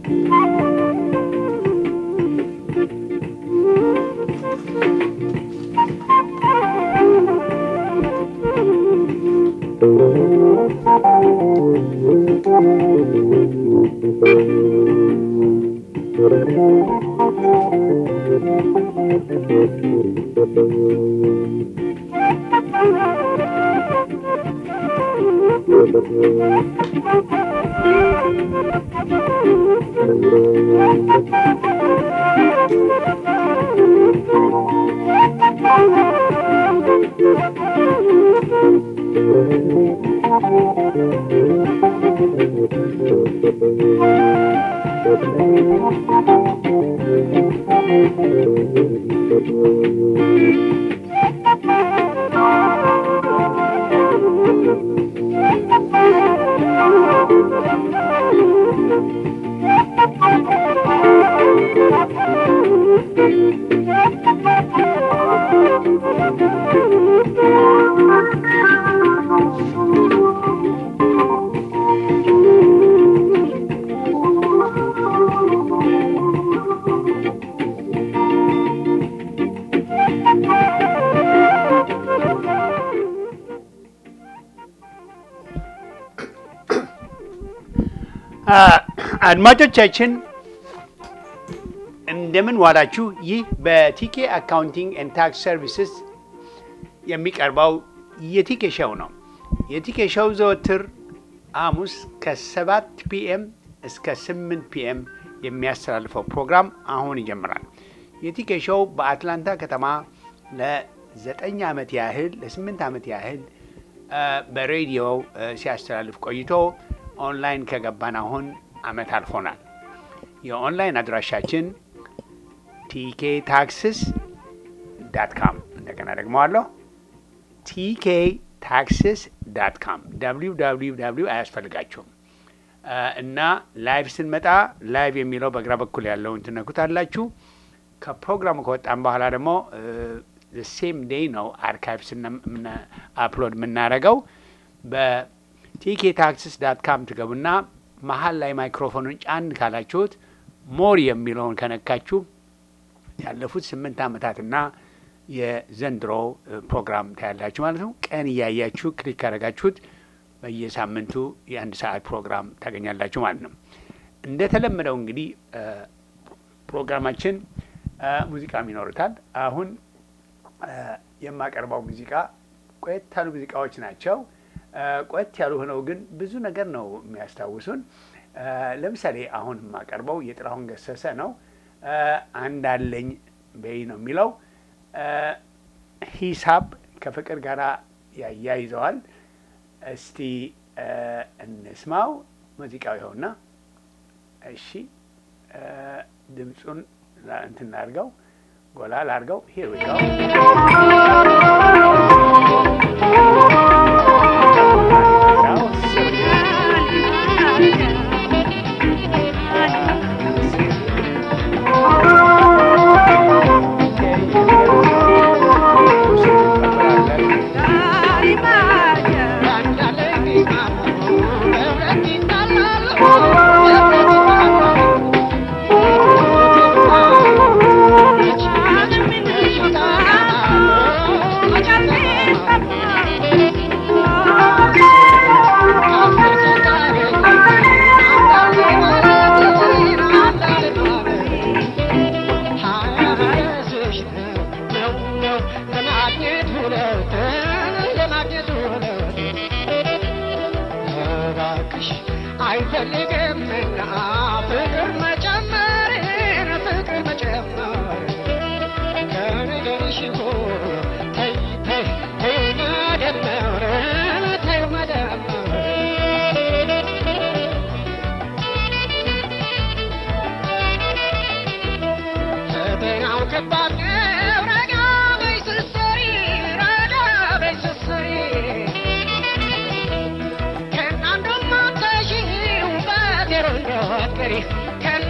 አድማጮቻችን እንደምን ዋላችሁ። ይህ በቲኬ አካውንቲንግ ኤንድ ታክስ ሰርቪስስ የሚቀርበው የቲኬ ሸው ነው። የቲኬ ሸው ዘወትር ሐሙስ ከሰባት ፒኤም እስከ ስምንት ፒኤም የሚያስተላልፈው ፕሮግራም አሁን ይጀምራል። የቲኬ ሸው በአትላንታ ከተማ ለዘጠኝ ዓመት ያህል ለስምንት ዓመት ያህል በሬዲዮ ሲያስተላልፍ ቆይቶ ኦንላይን ከገባን አሁን አመት አልፎናል። የኦንላይን አድራሻችን ቲኬ ታክስስ ዳት ካም እንደገና ደግመዋለሁ። ቲኬ ታክስስ ዳት ካም ደብሊው ደብሊው ደብሊው አያስፈልጋችሁም እና ላይቭ ስንመጣ ላይቭ የሚለው በግራ በኩል ያለውን ትነኩታላችሁ። ከፕሮግራሙ ከወጣን በኋላ ደግሞ ሴም ዴይ ነው አርካይቭስ አፕሎድ የምናደርገው በቲኬ ታክስስ ዳት ካም ትገቡና መሀል ላይ ማይክሮፎኑን ጫን ካላችሁት ሞር የሚለውን ከነካችሁ ያለፉት ስምንት ዓመታትና የዘንድሮ ፕሮግራም ታያላችሁ ማለት ነው። ቀን እያያችሁ ክሊክ ካደረጋችሁት በየሳምንቱ የአንድ ሰዓት ፕሮግራም ታገኛላችሁ ማለት ነው። እንደተለመደው እንግዲህ ፕሮግራማችን ሙዚቃም ይኖሩታል። አሁን የማቀርበው ሙዚቃ ቆየት ያሉ ሙዚቃዎች ናቸው። ቆየት ያሉ ሆነው ግን ብዙ ነገር ነው የሚያስታውሱን። ለምሳሌ አሁን የማቀርበው የጥላሁን ገሰሰ ነው። አንድ አለኝ በይ ነው የሚለው። ሂሳብ ከፍቅር ጋር ያያይዘዋል። እስቲ እንስማው። ሙዚቃው ይኸውና። እሺ ድምፁን እንትን ላድርገው፣ ጎላ ላድርገው። ሂር ዊ ጎ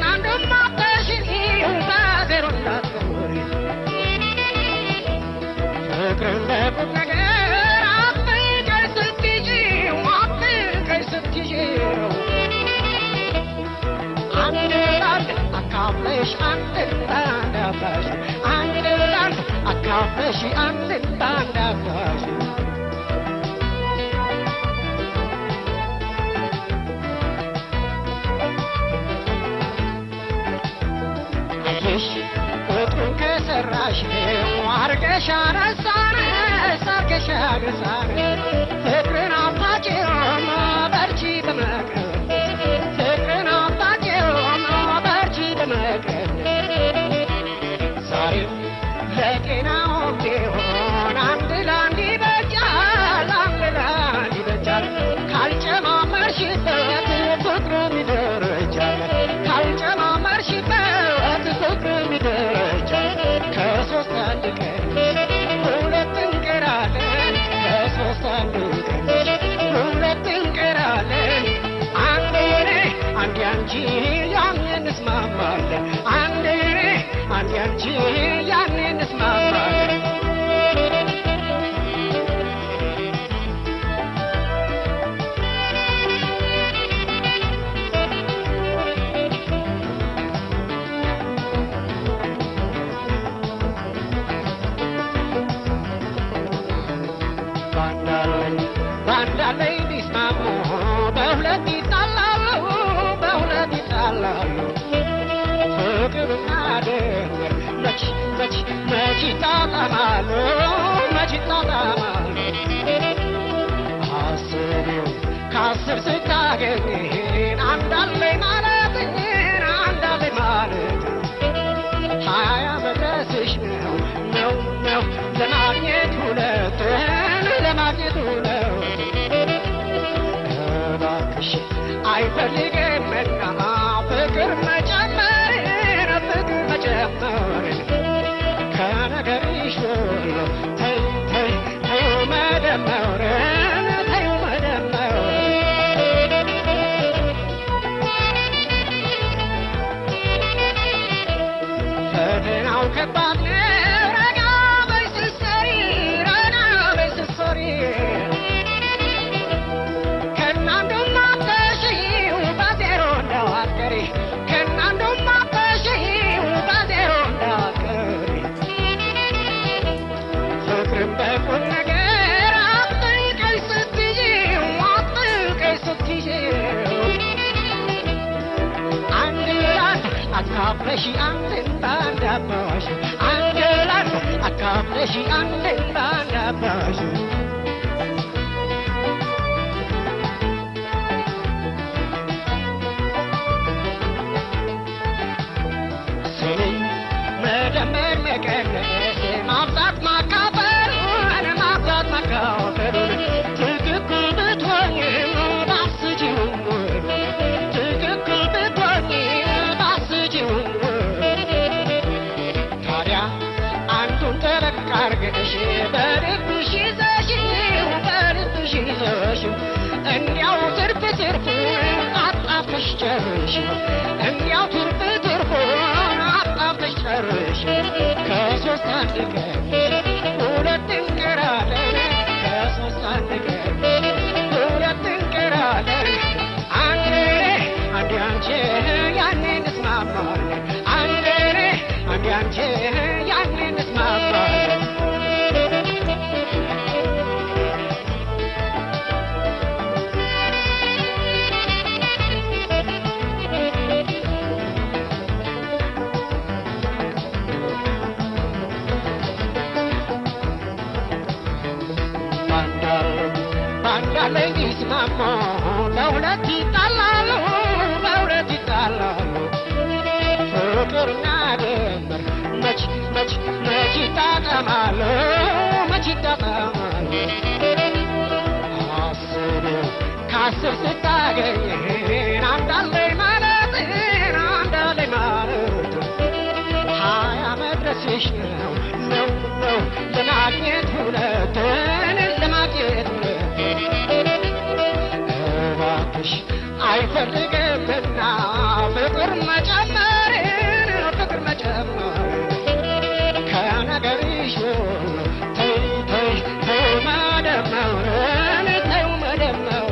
Can አካፍለሽ አንድ ባንድ አፍራሽ አንድ ላንድ አካፍለሽ አንድ ባንድ አፍራሽ አየሽ ቁጥሩን ከሰራሽ አርገሽ አነሳን ሳርገሽ አነሳን ፍቅርን አባጭም በርቺ በመቅረብ ፍቅርን አባጭም በርቺ በመቅረብ ዛሬም ለጤናውም ቢሆን አንድ ለአንድ ይበጃል አንድ ለአንድ ይበጃል ካልጨማመርሽበት ፍቅርም ይደረጃል ካልጨማመርሽበት ፍቅርም ይደረጃል ከሶስት አንድ ቀን ሁለት እንቀራለን ከሶስት አንድ ቀን ሁለት እንቀራለን አንድ እኔ አንድ አንቺ ያኔ እንስማማለን አንድ እኔ አንድ አንቺ ያኔ እንስማማለን ባንዳለኝ ባንዳለኝ ቢስማሙ በሁለት ይጣላሉ በሁለት ይጣላሉ ፍቅርና ድንበር መች መች መች ይጣጣማሉ መች ይጣጣማሉ አስቢው ከአስር ስታገኝን አንዳለኝ ማለት አንዳለኝ ማለት ሀያ መድረስሽ ነው ነው ነው ለማግኘት ሁለትን ለማግኘት ሁለት እባክሽ አይፈልግምና ፍቅር መጨመርን ፍቅር መጨመርን ከነገርሽ ሁሉ ተይ ተይ ተይው መደመርን ተይው መደመርን ፈተናው ከባድ ነው። ረጋ በይ ስትሰሪ፣ ረጋ በይ ስትሰሪ። ከእናንዱም አትተሺው በዜሮ እንዳትቀሪ፣ ከእናንዱም አትተሺው በዜሮ እንዳትቀሪ። ፍቅርን በቁም ነገር አጥብቀሽ ስትይዢው፣ አጥብቀሽ ስትይዢው አንድ ላንድ አካፍለሽ አንድን ባንድ አባሽ አንድ ላንድ አካፍለሽ አንድን ባንድ አባሽ ስሚኝ መደመር መቀነስ ማብዛት ማካፈሉን ማብዛት ማካፈሉን ትክክል ብትሆኝም ባስጂውም ትክክል ብትሆኝም ባስጂውም ታዲያ አንዱን ጠበቅ አርገሽ በልብሽ ይዘሽው በልብሽ ይዘሽው እንዲያው ትርፍ ትርፉን አጣፍተሽ ጨርሽው እንዲያው ትርፍ ትርፉን አጣፍተሽ ጨርሽው ከሶስት አንድ ቀን ሁለት እንቀራለን ከሶስት አንድ ቀን ሁለት እንቀራለን አንድ እኔ አንድ አንቺ ያኔ እንስማማለን አንድ እኔ አንድ አንቺ ያኔ እንስማማለን ባንዳለኝ ይስማሙ ለሁለት ይጣላሉ ለሁለት ይጣላሉ ፍቅርና ድንበር መች መች መች ይጣጠማሉ መች ይጣጠማሉ አስቤው ከአስር ስታገኝን አንዳለኝ ማለት አንዳለኝ ማለት ሀያ መድረስሽ ነው ነው ነው ለማግኘት ሁለትን ለማግኘት ሁለትን እባክሽ አይፈልግምና ፍቅር መጨመርን ፍቅር መጨመርን ከነገርሽ ሁሉ ተይ ተይ ተይ መደመርን ተይ መደመርን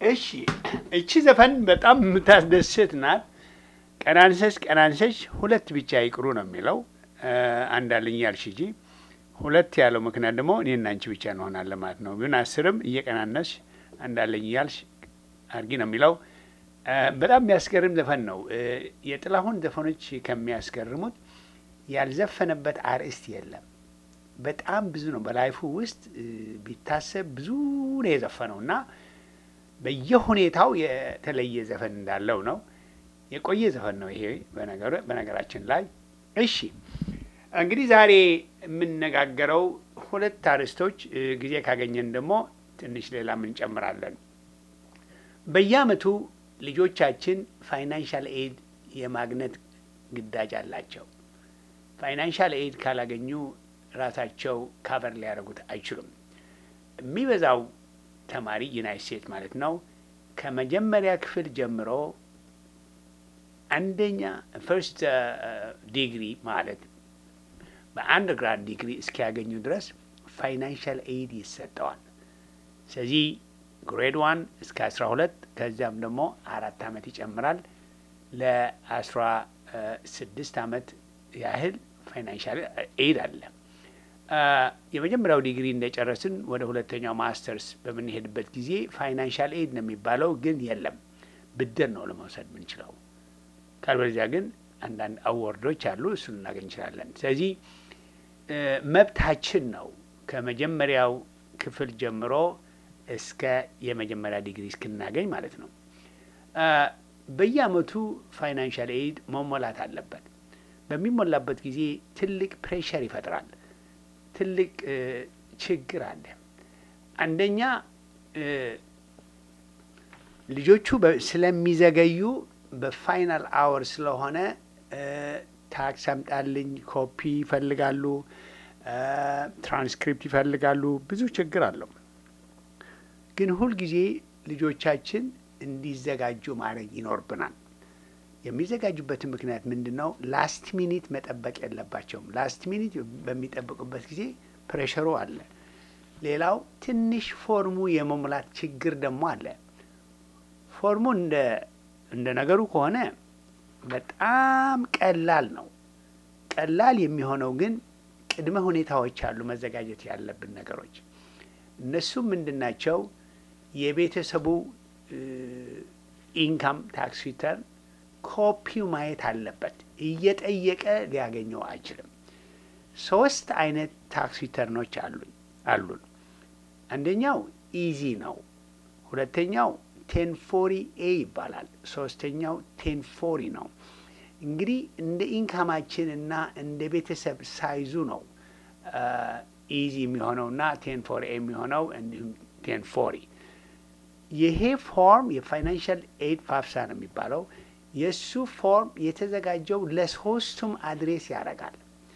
እሺ እቺ ዘፈን በጣም የምታስደስት ናት። ቀናንሰሽ ቀናንሰሽ ሁለት ብቻ ይቅሩ ነው የሚለው አንድ አለኝ ያልሽ እንጂ ሁለት ያለው ምክንያት ደግሞ እኔና አንቺ ብቻ እንሆናለን ማለት ነው። ግን አስርም እየቀናነስሽ አንድ አለኝ እያልሽ አርጊ ነው የሚለው። በጣም የሚያስገርም ዘፈን ነው። የጥላሁን ዘፈኖች ከሚያስገርሙት ያልዘፈነበት አርዕስት የለም። በጣም ብዙ ነው። በላይፉ ውስጥ ቢታሰብ ብዙ ነው የዘፈነው እና በየሁኔታው የተለየ ዘፈን እንዳለው ነው። የቆየ ዘፈን ነው ይሄ በነገራችን ላይ። እሺ እንግዲህ ዛሬ የምነጋገረው ሁለት አርዕስቶች፣ ጊዜ ካገኘን ደግሞ ትንሽ ሌላም እንጨምራለን። በየዓመቱ ልጆቻችን ፋይናንሻል ኤድ የማግኘት ግዳጅ አላቸው። ፋይናንሻል ኤድ ካላገኙ ራሳቸው ካቨር ሊያደርጉት አይችሉም። የሚበዛው ተማሪ ዩናይት ስቴትስ ማለት ነው ከመጀመሪያ ክፍል ጀምሮ አንደኛ ፈርስት ዲግሪ ማለት በአንደርግራድ ዲግሪ እስኪያገኙ ድረስ ፋይናንሻል ኤድ ይሰጠዋል። ስለዚህ ግሬድ ዋን እስከ አስራ ሁለት ከዚያም ደግሞ አራት አመት ይጨምራል። ለአስራ ስድስት አመት ያህል ፋይናንሻል ኤድ አለ። የመጀመሪያው ዲግሪ እንደጨረስን ወደ ሁለተኛው ማስተርስ በምንሄድበት ጊዜ ፋይናንሻል ኤድ ነው የሚባለው፣ ግን የለም ብድር ነው ለመውሰድ የምንችለው። ካልበለዚያ ግን አንዳንድ አዋርዶች አሉ፣ እሱን እናገኝ እንችላለን። ስለዚህ መብታችን ነው ከመጀመሪያው ክፍል ጀምሮ እስከ የመጀመሪያ ዲግሪ እስክናገኝ ማለት ነው። በየአመቱ ፋይናንሻል ኤድ መሞላት አለበት። በሚሞላበት ጊዜ ትልቅ ፕሬሸር ይፈጥራል። ትልቅ ችግር አለ። አንደኛ ልጆቹ ስለሚዘገዩ በፋይናል አወር ስለሆነ ታክስ አምጣልኝ፣ ኮፒ ይፈልጋሉ፣ ትራንስክሪፕት ይፈልጋሉ። ብዙ ችግር አለው። ግን ሁልጊዜ ልጆቻችን እንዲዘጋጁ ማድረግ ይኖርብናል። የሚዘጋጁበትን ምክንያት ምንድን ነው? ላስት ሚኒት መጠበቅ የለባቸውም። ላስት ሚኒት በሚጠብቁበት ጊዜ ፕሬሸሩ አለ። ሌላው ትንሽ ፎርሙ የመሙላት ችግር ደግሞ አለ። ፎርሙ እንደ እንደ ነገሩ ከሆነ በጣም ቀላል ነው። ቀላል የሚሆነው ግን ቅድመ ሁኔታዎች አሉ፣ መዘጋጀት ያለብን ነገሮች። እነሱም ምንድን ናቸው? የቤተሰቡ ኢንካም ታክስ ሪተርን ኮፒው ማየት አለበት። እየጠየቀ ሊያገኘው አይችልም። ሶስት አይነት ታክስ ሪተርኖች አሉኝ አሉን። አንደኛው ኢዚ ነው። ሁለተኛው ቴን ፎሪ ኤ ይባላል። ሶስተኛው ቴን ፎሪ ነው። እንግዲህ እንደ ኢንካማችን እና እንደ ቤተሰብ ሳይዙ ነው ኢዚ የሚሆነው እና ቴን ፎሪ ኤ የሚሆነው እንዲሁም ቴን ፎሪ። ይሄ ፎርም የፋይናንሻል ኤድ ፋፍሳ ነው የሚባለው። የእሱ ፎርም የተዘጋጀው ለሶስቱም አድሬስ ያደርጋል።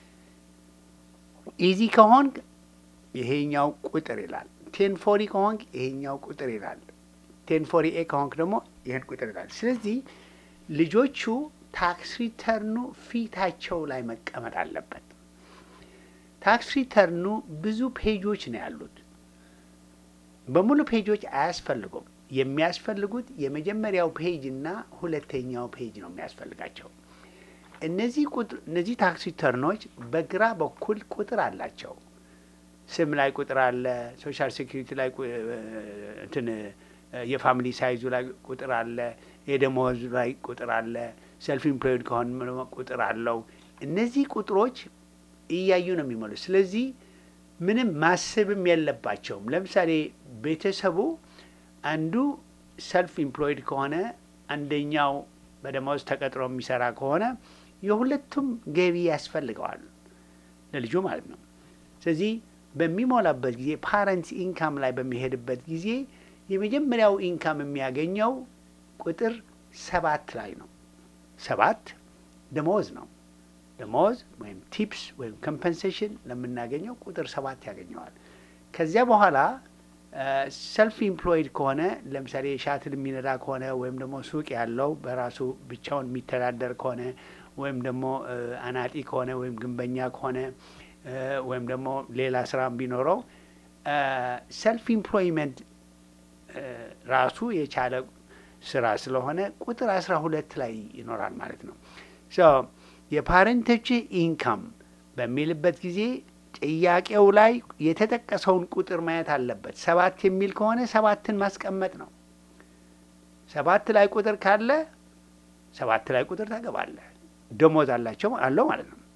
ኢዚ ከሆንክ ይሄኛው ቁጥር ይላል። ቴን ፎሪ ከሆንክ ይሄኛው ቁጥር ይላል። ቴን ፎሪ ኤ ከሆንክ ደግሞ ይህን ቁጥር ይላል። ስለዚህ ልጆቹ ታክስ ሪተርኑ ፊታቸው ላይ መቀመጥ አለበት። ታክስ ሪተርኑ ብዙ ፔጆች ነው ያሉት። በሙሉ ፔጆች አያስፈልጉም። የሚያስፈልጉት የመጀመሪያው ፔጅ እና ሁለተኛው ፔጅ ነው የሚያስፈልጋቸው። እነዚህ ቁጥር እነዚህ ታክስ ሪተርኖች በግራ በኩል ቁጥር አላቸው። ስም ላይ ቁጥር አለ። ሶሻል ሴኩሪቲ ላይ እንትን የፋሚሊ ሳይዙ ላይ ቁጥር አለ። የደሞዝ ላይ ቁጥር አለ። ሰልፍ ኢምፕሎይድ ከሆነ ቁጥር አለው። እነዚህ ቁጥሮች እያዩ ነው የሚሞሉት። ስለዚህ ምንም ማሰብም የለባቸውም። ለምሳሌ ቤተሰቡ አንዱ ሰልፍ ኢምፕሎይድ ከሆነ አንደኛው በደሞዝ ተቀጥሮ የሚሰራ ከሆነ የሁለቱም ገቢ ያስፈልገዋል ለልጁ ማለት ነው። ስለዚህ በሚሞላበት ጊዜ ፓረንትስ ኢንካም ላይ በሚሄድበት ጊዜ የመጀመሪያው ኢንካም የሚያገኘው ቁጥር ሰባት ላይ ነው። ሰባት ደሞዝ ነው። ደሞዝ ወይም ቲፕስ ወይም ኮምፐንሴሽን ለምናገኘው ቁጥር ሰባት ያገኘዋል። ከዚያ በኋላ ሰልፍ ኢምፕሎይድ ከሆነ ለምሳሌ ሻትል የሚነዳ ከሆነ ወይም ደግሞ ሱቅ ያለው በራሱ ብቻውን የሚተዳደር ከሆነ ወይም ደግሞ አናጢ ከሆነ ወይም ግንበኛ ከሆነ ወይም ደግሞ ሌላ ስራ ቢኖረው ሰልፍ ኢምፕሎይመንት ራሱ የቻለ ስራ ስለሆነ ቁጥር አስራ ሁለት ላይ ይኖራል ማለት ነው። የፓረንቶች ኢንካም በሚልበት ጊዜ ጥያቄው ላይ የተጠቀሰውን ቁጥር ማየት አለበት። ሰባት የሚል ከሆነ ሰባትን ማስቀመጥ ነው። ሰባት ላይ ቁጥር ካለ ሰባት ላይ ቁጥር ታገባለህ። ደሞዝ አላቸው አለው ማለት ነው።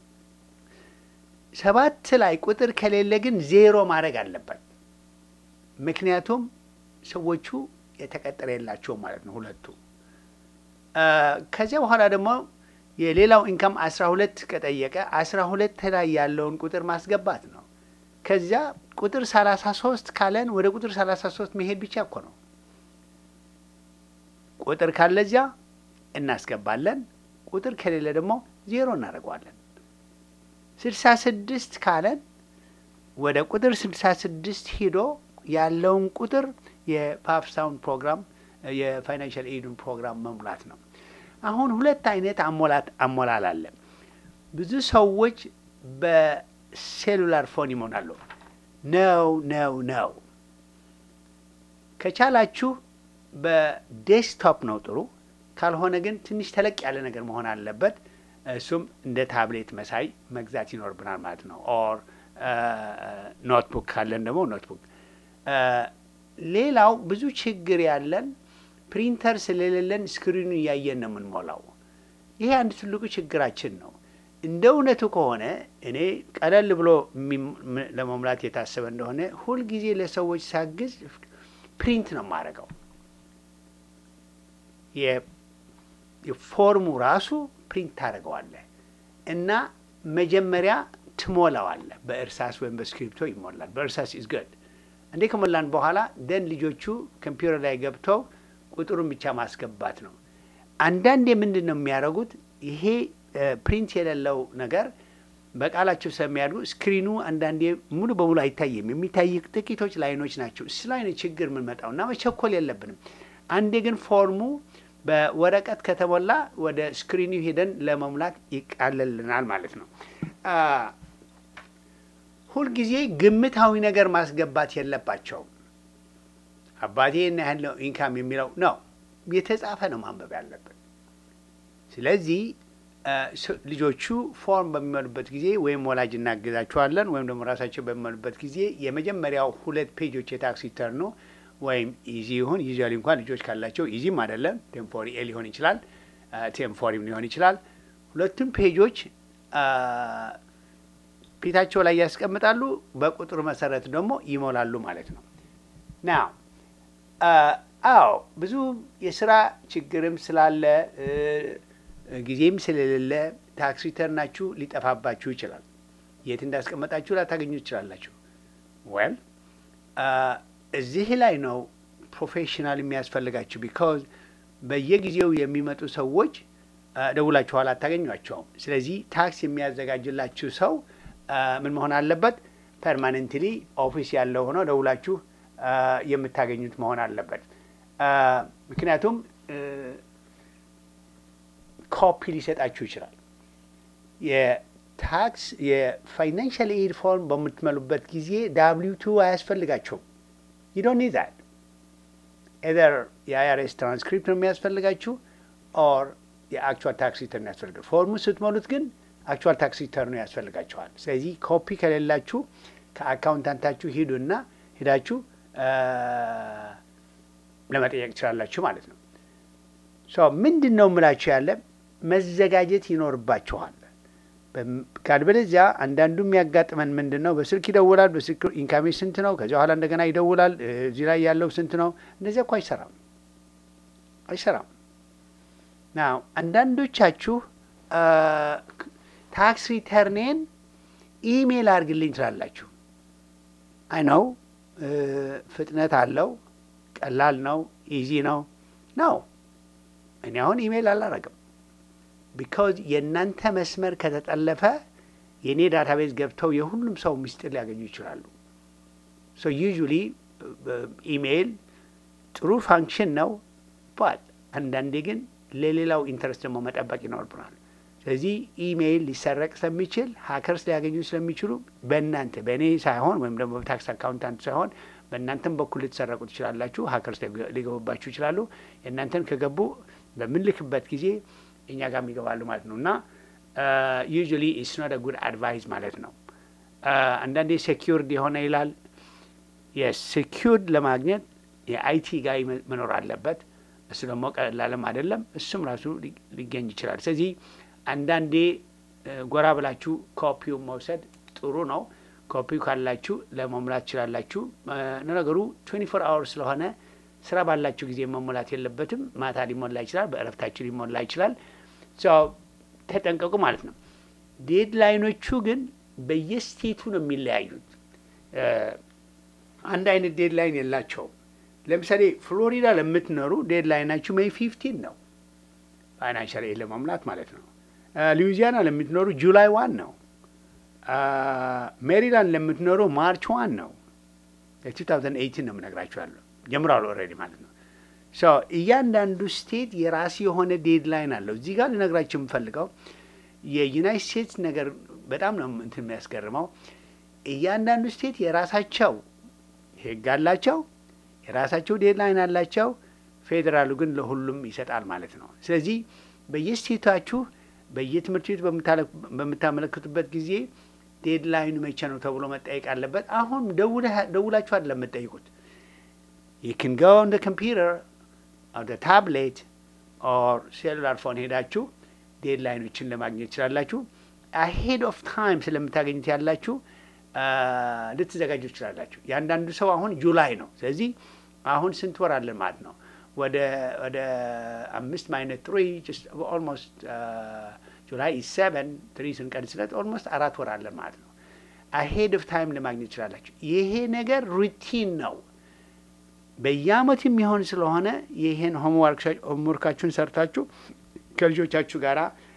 ሰባት ላይ ቁጥር ከሌለ ግን ዜሮ ማድረግ አለበት። ምክንያቱም ሰዎቹ የተቀጠረ የላቸውም ማለት ነው ሁለቱ። ከዚያ በኋላ ደግሞ የሌላው ኢንካም አስራ ሁለት ከጠየቀ አስራ ሁለት ላይ ያለውን ቁጥር ማስገባት ነው። ከዚያ ቁጥር ሰላሳ ሶስት ካለን ወደ ቁጥር ሰላሳ ሶስት መሄድ ብቻ እኮ ነው። ቁጥር ካለ እዚያ እናስገባለን። ቁጥር ከሌለ ደግሞ ዜሮ እናደርገዋለን። ስልሳ ስድስት ካለን ወደ ቁጥር ስልሳ ስድስት ሂዶ ያለውን ቁጥር የፓፕሳውን ፕሮግራም የፋይናንሻል ኤዱን ፕሮግራም መሙላት ነው። አሁን ሁለት አይነት አሞላት አሞላል አለ። ብዙ ሰዎች በሴሉላር ፎን ይሞላሉ። ነው ነው ነው። ከቻላችሁ በዴስክቶፕ ነው ጥሩ። ካልሆነ ግን ትንሽ ተለቅ ያለ ነገር መሆን አለበት። እሱም እንደ ታብሌት መሳይ መግዛት ይኖርብናል ማለት ነው። ኦር ኖትቡክ ካለን ደግሞ ኖትቡክ። ሌላው ብዙ ችግር ያለን ፕሪንተር ስለሌለን ስክሪኑ እያየን ነው የምንሞላው። ይሄ አንድ ትልቁ ችግራችን ነው። እንደ እውነቱ ከሆነ እኔ ቀለል ብሎ ለመሙላት የታሰበ እንደሆነ ሁልጊዜ ለሰዎች ሳግዝ ፕሪንት ነው የማደርገው። የፎርሙ ራሱ ፕሪንት ታደርገዋለህ እና መጀመሪያ ትሞላዋለህ። በእርሳስ ወይም በስክሪፕቶ ይሞላል። በእርሳስ ኢዝ ገድ እንዴ ከሞላን በኋላ ደን ልጆቹ ኮምፒውተር ላይ ገብተው ቁጥሩን ብቻ ማስገባት ነው። አንዳንዴ ምንድን ነው የሚያደርጉት? ይሄ ፕሪንት የሌለው ነገር በቃላቸው ስለሚያድጉ ስክሪኑ አንዳንዴ ሙሉ በሙሉ አይታይም። የሚታይ ጥቂቶች ላይኖች ናቸው። እሱ ላይ ነው ችግር የምንመጣው እና መቸኮል የለብንም። አንዴ ግን ፎርሙ በወረቀት ከተሞላ ወደ ስክሪኑ ሄደን ለመሙላት ይቃለልናል ማለት ነው። ሁልጊዜ ግምታዊ ነገር ማስገባት የለባቸውም። አባቴ እና ያህል ነው ኢንካም የሚለው ነው የተጻፈ ነው ማንበብ ያለብን። ስለዚህ ልጆቹ ፎርም በሚሞሉበት ጊዜ ወይም ወላጅ እናግዛቸዋለን ወይም ደግሞ ራሳቸው በሚሞሉበት ጊዜ የመጀመሪያው ሁለት ፔጆች የታክስ ሪተርኑ ወይም ኢዚ ይሁን ዩዥዋሊ እንኳን ልጆች ካላቸው ኢዚም አይደለም ቴምፖሪ ኤ ሊሆን ይችላል፣ ቴምፖሪም ሊሆን ይችላል። ሁለቱም ፔጆች ፊታቸው ላይ ያስቀምጣሉ። በቁጥሩ መሰረት ደግሞ ይሞላሉ ማለት ነው። ና አዎ ብዙ የስራ ችግርም ስላለ ጊዜም ስለሌለ ታክስ ሪተርናችሁ ሊጠፋባችሁ ይችላል። የት እንዳስቀመጣችሁ ላታገኙ ትችላላችሁ። ወል እዚህ ላይ ነው ፕሮፌሽናል የሚያስፈልጋችሁ። ቢካዝ በየጊዜው የሚመጡ ሰዎች ደውላችኋል፣ አታገኟቸውም። ስለዚህ ታክስ የሚያዘጋጅላችሁ ሰው ምን መሆን አለበት? ፐርማነንትሊ ኦፊስ ያለው ሆኖ ደውላችሁ የምታገኙት መሆን አለበት። ምክንያቱም ኮፒ ሊሰጣችሁ ይችላል። የታክስ የፋይናንሻል ኤድ ፎርም በምትመሉበት ጊዜ ዳብሊው ቱ አያስፈልጋቸውም። ዩ ዶንት ኒድ ዛት ኤዘር የአይአርኤስ ትራንስክሪፕት ነው የሚያስፈልጋችሁ ኦር የአክቹዋል ታክስ ሪተርን ያስፈልጋል። ፎርሙ ስትሞሉት ግን አክቹዋል ታክስ ሪተርኑ ያስፈልጋችኋል። ስለዚህ ኮፒ ከሌላችሁ ከአካውንታንታችሁ ሂዱና ሂዳችሁ ለመጠየቅ ትችላላችሁ ማለት ነው። ምንድን ነው የምላችሁ ያለ መዘጋጀት ይኖርባችኋል። ካልበለዚያ አንዳንዱ የሚያጋጥመን ምንድን ነው፣ በስልክ ይደውላል። በስልክ ኢንካሜ ስንት ነው፣ ከዚያ በኋላ እንደገና ይደውላል። እዚህ ላይ ያለው ስንት ነው? እንደዚያ እኮ አይሰራም፣ አይሰራም። ና አንዳንዶቻችሁ ታክስ ሪተርኔን ኢሜይል አድርግልኝ ትላላችሁ። አይ ነው ፍጥነት አለው፣ ቀላል ነው፣ ኢዚ ነው ነው እኔ አሁን ኢሜይል አላረግም። ቢካዝ የእናንተ መስመር ከተጠለፈ የእኔ ዳታቤዝ ገብተው የሁሉም ሰው ምስጢር ሊያገኙ ይችላሉ። ሶ ዩዥሊ ኢሜይል ጥሩ ፋንክሽን ነው፣ ባት አንዳንዴ ግን ለሌላው ኢንተረስት ደግሞ መጠበቅ ይኖርብናል። ስለዚህ ኢሜይል ሊሰረቅ ስለሚችል ሀከርስ ሊያገኙ ስለሚችሉ በእናንተ በእኔ ሳይሆን ወይም ደግሞ በታክስ አካውንታንት ሳይሆን በእናንተም በኩል ልትሰረቁ ትችላላችሁ። ሀከርስ ሊገቡባችሁ ይችላሉ። የእናንተን ከገቡ በምንልክበት ጊዜ እኛ ጋር ይገባሉ ማለት ነው እና ዩዥዋሊ ኢትስ ኖት ጉድ አድቫይስ ማለት ነው። አንዳንዴ ሴኪርድ የሆነ ይላል። የሴኪርድ ለማግኘት የአይቲ ጋር መኖር አለበት። እሱ ደግሞ ቀላልም አይደለም። እሱም ራሱ ሊገኝ ይችላል። ስለዚህ አንዳንዴ ጎራ ብላችሁ ኮፒውን መውሰድ ጥሩ ነው። ኮፒው ካላችሁ ለመሙላት ትችላላችሁ። ነገሩ ትዌንቲ ፎር አወር ስለሆነ ስራ ባላችሁ ጊዜ መሞላት የለበትም። ማታ ሊሞላ ይችላል፣ በእረፍታችሁ ሊሞላ ይችላል። ተጠንቀቁ ማለት ነው። ዴድላይኖቹ ግን በየስቴቱ ነው የሚለያዩት። አንድ አይነት ዴድላይን የላቸውም። ለምሳሌ ፍሎሪዳ ለምትኖሩ ዴድላይናችሁ ሜይ ፊፍቲን ነው፣ ፋይናንሻል ኤድ ለመሙላት ማለት ነው። ሉዊዚያና ለምትኖሩ ጁላይ ዋን ነው። ሜሪላንድ ለምትኖሩ ማርች ዋን ነው። የ2018 ነው የምነግራችኋለሁ። ጀምሯል ኦልሬዲ ማለት ነው። እያንዳንዱ ስቴት የራሱ የሆነ ዴድላይን አለው። እዚህ ጋር ልነግራችሁ የምፈልገው የዩናይት ስቴትስ ነገር በጣም ነው እንትን የሚያስገርመው። እያንዳንዱ ስቴት የራሳቸው ሕግ አላቸው፣ የራሳቸው ዴድላይን አላቸው። ፌዴራሉ ግን ለሁሉም ይሰጣል ማለት ነው። ስለዚህ በየስቴታችሁ በየትምህርት ቤቱ በምታመለክቱበት ጊዜ ዴድላይኑ መቼ ነው ተብሎ መጠየቅ አለበት። አሁን ደውላችሁ አይደለም የምትጠይቁት you can go on the computer or the tablet or cellular phone ሄዳችሁ ዴድላይኖችን ለማግኘት ትችላላችሁ። አሄድ ኦፍ ታይም ስለምታገኙት ያላችሁ ልትዘጋጁ ትችላላችሁ። የአንዳንዱ ሰው አሁን ጁላይ ነው። ስለዚህ አሁን ስንት ወር አለን ማለት ነው? ወደ ወደ አምስት ማይነት ትሪ ኦልሞስት ጁላይ ሰቨን ትሪ ስንቀንስለት ኦልሞስት አራት ወር አለን ማለት ነው። አሄድ ኦፍ ታይም ለማግኘት ትችላላችሁ። ይሄ ነገር ሩቲን ነው። በየአመት የሚሆን ስለሆነ ይህን ሆምወርካችሁን ሰርታችሁ ከልጆቻችሁ ጋር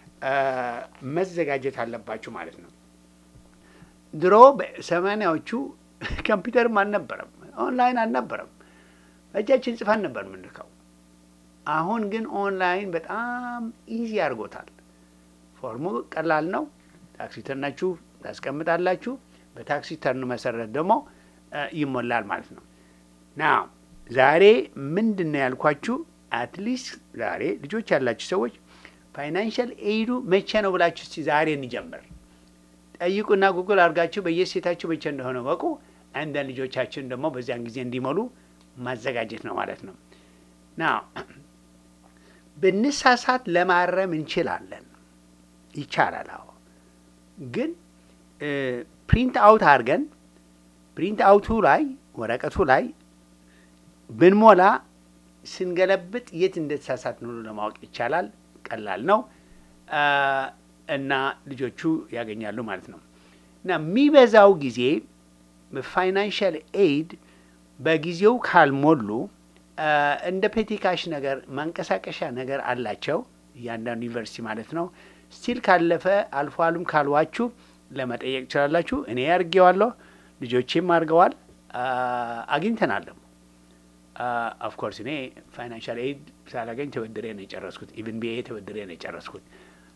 መዘጋጀት አለባችሁ ማለት ነው። ድሮ በሰማኒያዎቹ ኮምፒውተርም አልነበረም፣ ኦንላይን አልነበረም። በእጃችን ጽፈን ነበር የምንልከው። አሁን ግን ኦንላይን በጣም ኢዚ አድርጎታል። ፎርሙ ቀላል ነው። ታክሲ ተርናችሁ ታስቀምጣላችሁ። በታክሲ ተርኑ መሰረት ደግሞ ይሞላል ማለት ነው ና ዛሬ ምንድን ነው ያልኳችሁ? አትሊስት ዛሬ ልጆች ያላችሁ ሰዎች ፋይናንሻል ኤይዱ መቼ ነው ብላችሁ እስቲ ዛሬ እንጀምር። ጠይቁና ጉግል አድርጋችሁ በየሴታችሁ መቼ እንደሆነ ወቁ። አንዳንድ ልጆቻችን ደግሞ በዚያን ጊዜ እንዲሞሉ ማዘጋጀት ነው ማለት ነው። ና ብንሳሳት ለማረም እንችላለን፣ ይቻላል። አዎ ግን ፕሪንት አውት አድርገን ፕሪንት አውቱ ላይ ወረቀቱ ላይ ብንሞላ ስንገለብጥ የት እንደተሳሳት ነው ለማወቅ ይቻላል። ቀላል ነው እና ልጆቹ ያገኛሉ ማለት ነው። እና የሚበዛው ጊዜ ፋይናንሻል ኤይድ በጊዜው ካልሞሉ እንደ ፔቲካሽ ነገር ማንቀሳቀሻ ነገር አላቸው እያንዳንዱ ዩኒቨርሲቲ ማለት ነው። ስቲል ካለፈ አልፎ አሉም ካልዋችሁ ለመጠየቅ ትችላላችሁ። እኔ አድርጌዋለሁ፣ ልጆቼም አድርገዋል፣ አግኝተናለም ኦፍኮርስ እኔ ፋይናንሻል ኤድ ሳላገኝ ተበድሬ ነው የጨረስኩት። ኢቭን ቢኤ ተበድሬ ነው የጨረስኩት።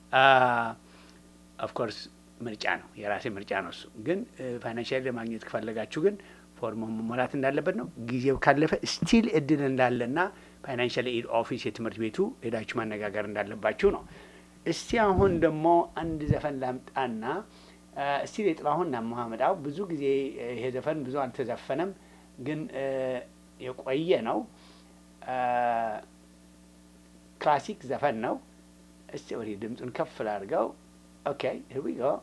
ኦፍኮርስ ምርጫ ነው የራሴ ምርጫ ነው እሱ። ግን ፋይናንሻል ለማግኘት ከፈለጋችሁ ግን ፎርሞ መሞላት እንዳለበት ነው። ጊዜው ካለፈ ስቲል እድል እንዳለና ፋይናንሻል ኤድ ኦፊስ የትምህርት ቤቱ ሄዳችሁ ማነጋገር እንዳለባችሁ ነው። እስቲ አሁን ደግሞ አንድ ዘፈን ላምጣና እስቲል የጥላሁን ናሙሀመዳው ብዙ ጊዜ ይሄ ዘፈን ብዙ አልተዘፈነም ግን የቆየ ነው። ክላሲክ ዘፈን ነው። እስቲ ወዲህ ድምፁን ከፍ ላድርገው። ኦኬ ሂር ዊ ጎ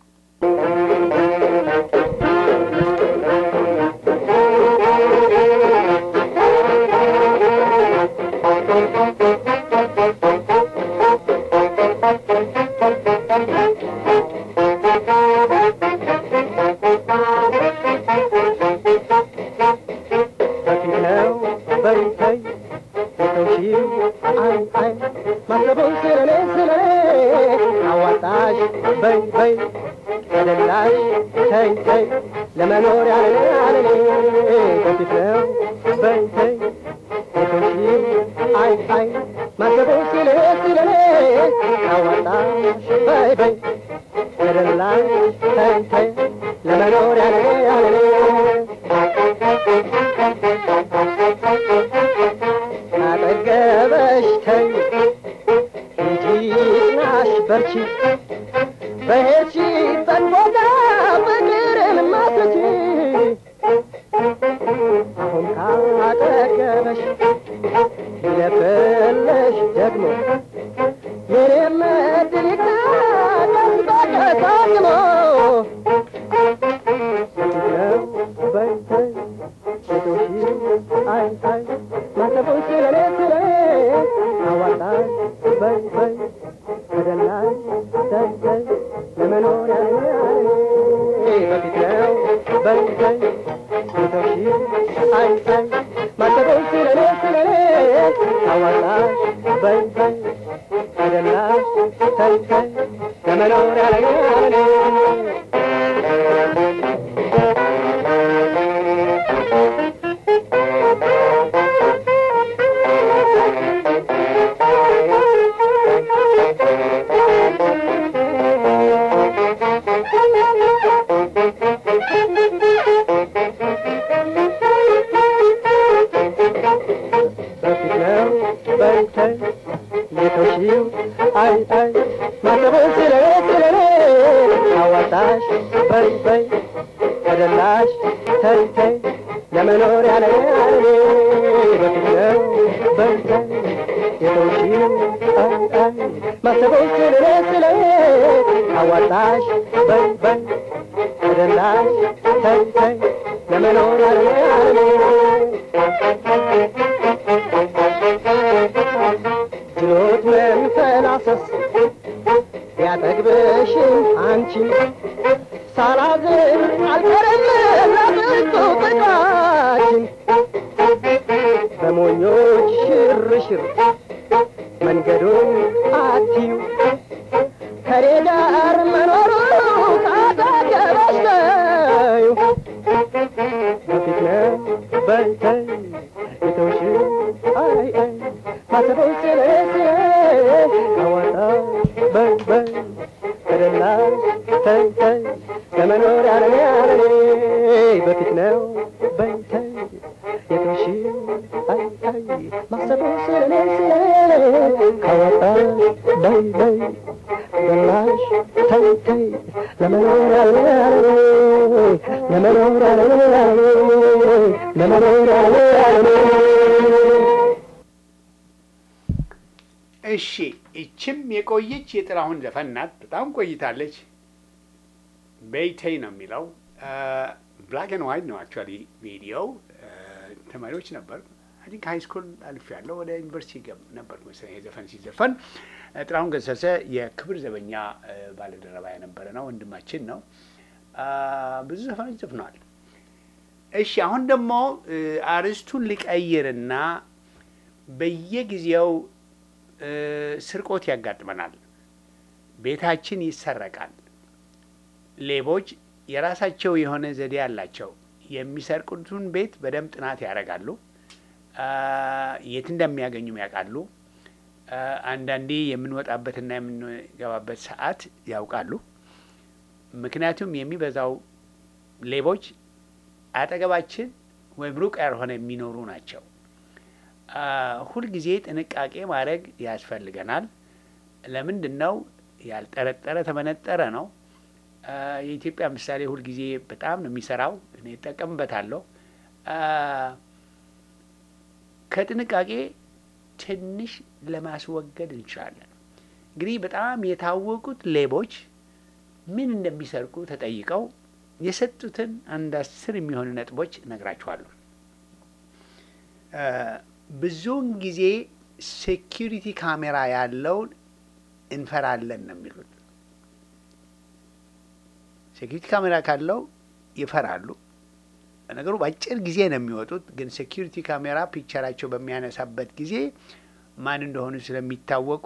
ለመኖር ያለ ያለ ከፊት ነው በይ በይ አይ አይ ማሰቡ ሲል ሲል አዋጣሽ በይ በይ ተደላሽ ተይ ተይ ለመኖር ያለ ያለ አጠገበሽ ተይ እንጂ ጽናሽ በርቺ በሄድሽበት ቦታ ፍቅርን ማትረቺ አሁን ካጠገበሽ ይለፍልሽ ደግሞ የኔም እድል ይታደስ በቀሳቅሞ ነው በይ በይ ሴቶሽ አይ አይ ማሰቡን ስለኔ ስለኔ አዋጣኝ በይ በይ ተደላይ ተይ ተይ ለመኖር ያለኝ በፊት ነው በይ በይ ሴቶሽ አይ አይ ማሰቡን ስለኔ ስለኔ አዋጣኝ በይ በይ ተደላይ ተይ ተይ ለመኖር ያለኝ በፊት ነው በይ ተይ የተውሺው አይ አይ ማሰቡን ስለኔ ስለኔ አዋጣሽ በይ በይ ተደላሽ ተይ ተይ ለመኖር ያለ ያለ በፊት ነው በይ ተይ የተውሺው አይ አይ ማሰቡን ስለኔ ስለኔ አዋጣሽ በይ በይ ተደላሽ ተይ ተይ ለመኖር ያለ ያለ ችሎት መንፈላሰስ ያጠግብሽን አንቺ ሳላዝን አልቀርም ለብርቱ ጥቃችን በሞኞች ሽርሽር መንገዱን አትዩ ከኔ ጋር መኖሩ ካጠገበሽ ነው በፊት ነው በይ ተይ የተውሽ አይ አይ ማሰበው ስለ ስለ አዋጣ በይ በይ ተደላ ተይ ተይ ለመኖር ያለኔ ያለኔ በፊት ነው በይ ተይ የተውሽ አይ አይ ማሰበው ስለ ስለ አዋጣ በይ በይ ገላሽ ተይ ተይ ለመኖር ያለኔ ያለኔ ለመኖር ያለኔ ያለኔ ለመኖር ያለኔ ያለኔ እሺ ይችም የቆየች የጥላሁን ዘፈን ናት። በጣም ቆይታለች። በይተይ ነው የሚለው ብላክ ኤንድ ዋይት ነው አክቹዋሊ ቪዲዮው። ተማሪዎች ነበር አይ ቲንክ ሀይ ስኩል አልፍ ያለው ወደ ዩኒቨርሲቲ ገብ ነበር መሰለኝ ይሄ ዘፈን ሲዘፈን። ጥላሁን ገሰሰ የክብር ዘበኛ ባለደረባ የነበረ ነው፣ ወንድማችን ነው። ብዙ ዘፈኖች ዘፍነዋል። እሺ አሁን ደግሞ አርዕስቱን ልቀይርና በየጊዜው ስርቆት ያጋጥመናል። ቤታችን ይሰረቃል። ሌቦች የራሳቸው የሆነ ዘዴ አላቸው። የሚሰርቁትን ቤት በደንብ ጥናት ያደርጋሉ። የት እንደሚያገኙም ያውቃሉ። አንዳንዴ የምንወጣበትና የምንገባበት ሰዓት ያውቃሉ። ምክንያቱም የሚበዛው ሌቦች አጠገባችን ወይም ሩቅ ያልሆነ የሚኖሩ ናቸው። ሁልጊዜ ጥንቃቄ ማድረግ ያስፈልገናል። ለምንድን ነው? ያልጠረጠረ ተመነጠረ ነው። የኢትዮጵያ ምሳሌ ሁልጊዜ በጣም ነው የሚሰራው። እኔ እጠቀምበታለሁ። ከጥንቃቄ ትንሽ ለማስወገድ እንችላለን። እንግዲህ በጣም የታወቁት ሌቦች ምን እንደሚሰርቁ ተጠይቀው የሰጡትን አንድ አስር የሚሆኑ ነጥቦች እነግራችኋለሁ። ብዙውን ጊዜ ሴኪሪቲ ካሜራ ያለውን እንፈራለን ነው የሚሉት። ሴኪሪቲ ካሜራ ካለው ይፈራሉ። ነገሩ በአጭር ጊዜ ነው የሚወጡት። ግን ሴኪሪቲ ካሜራ ፒክቸራቸው በሚያነሳበት ጊዜ ማን እንደሆኑ ስለሚታወቁ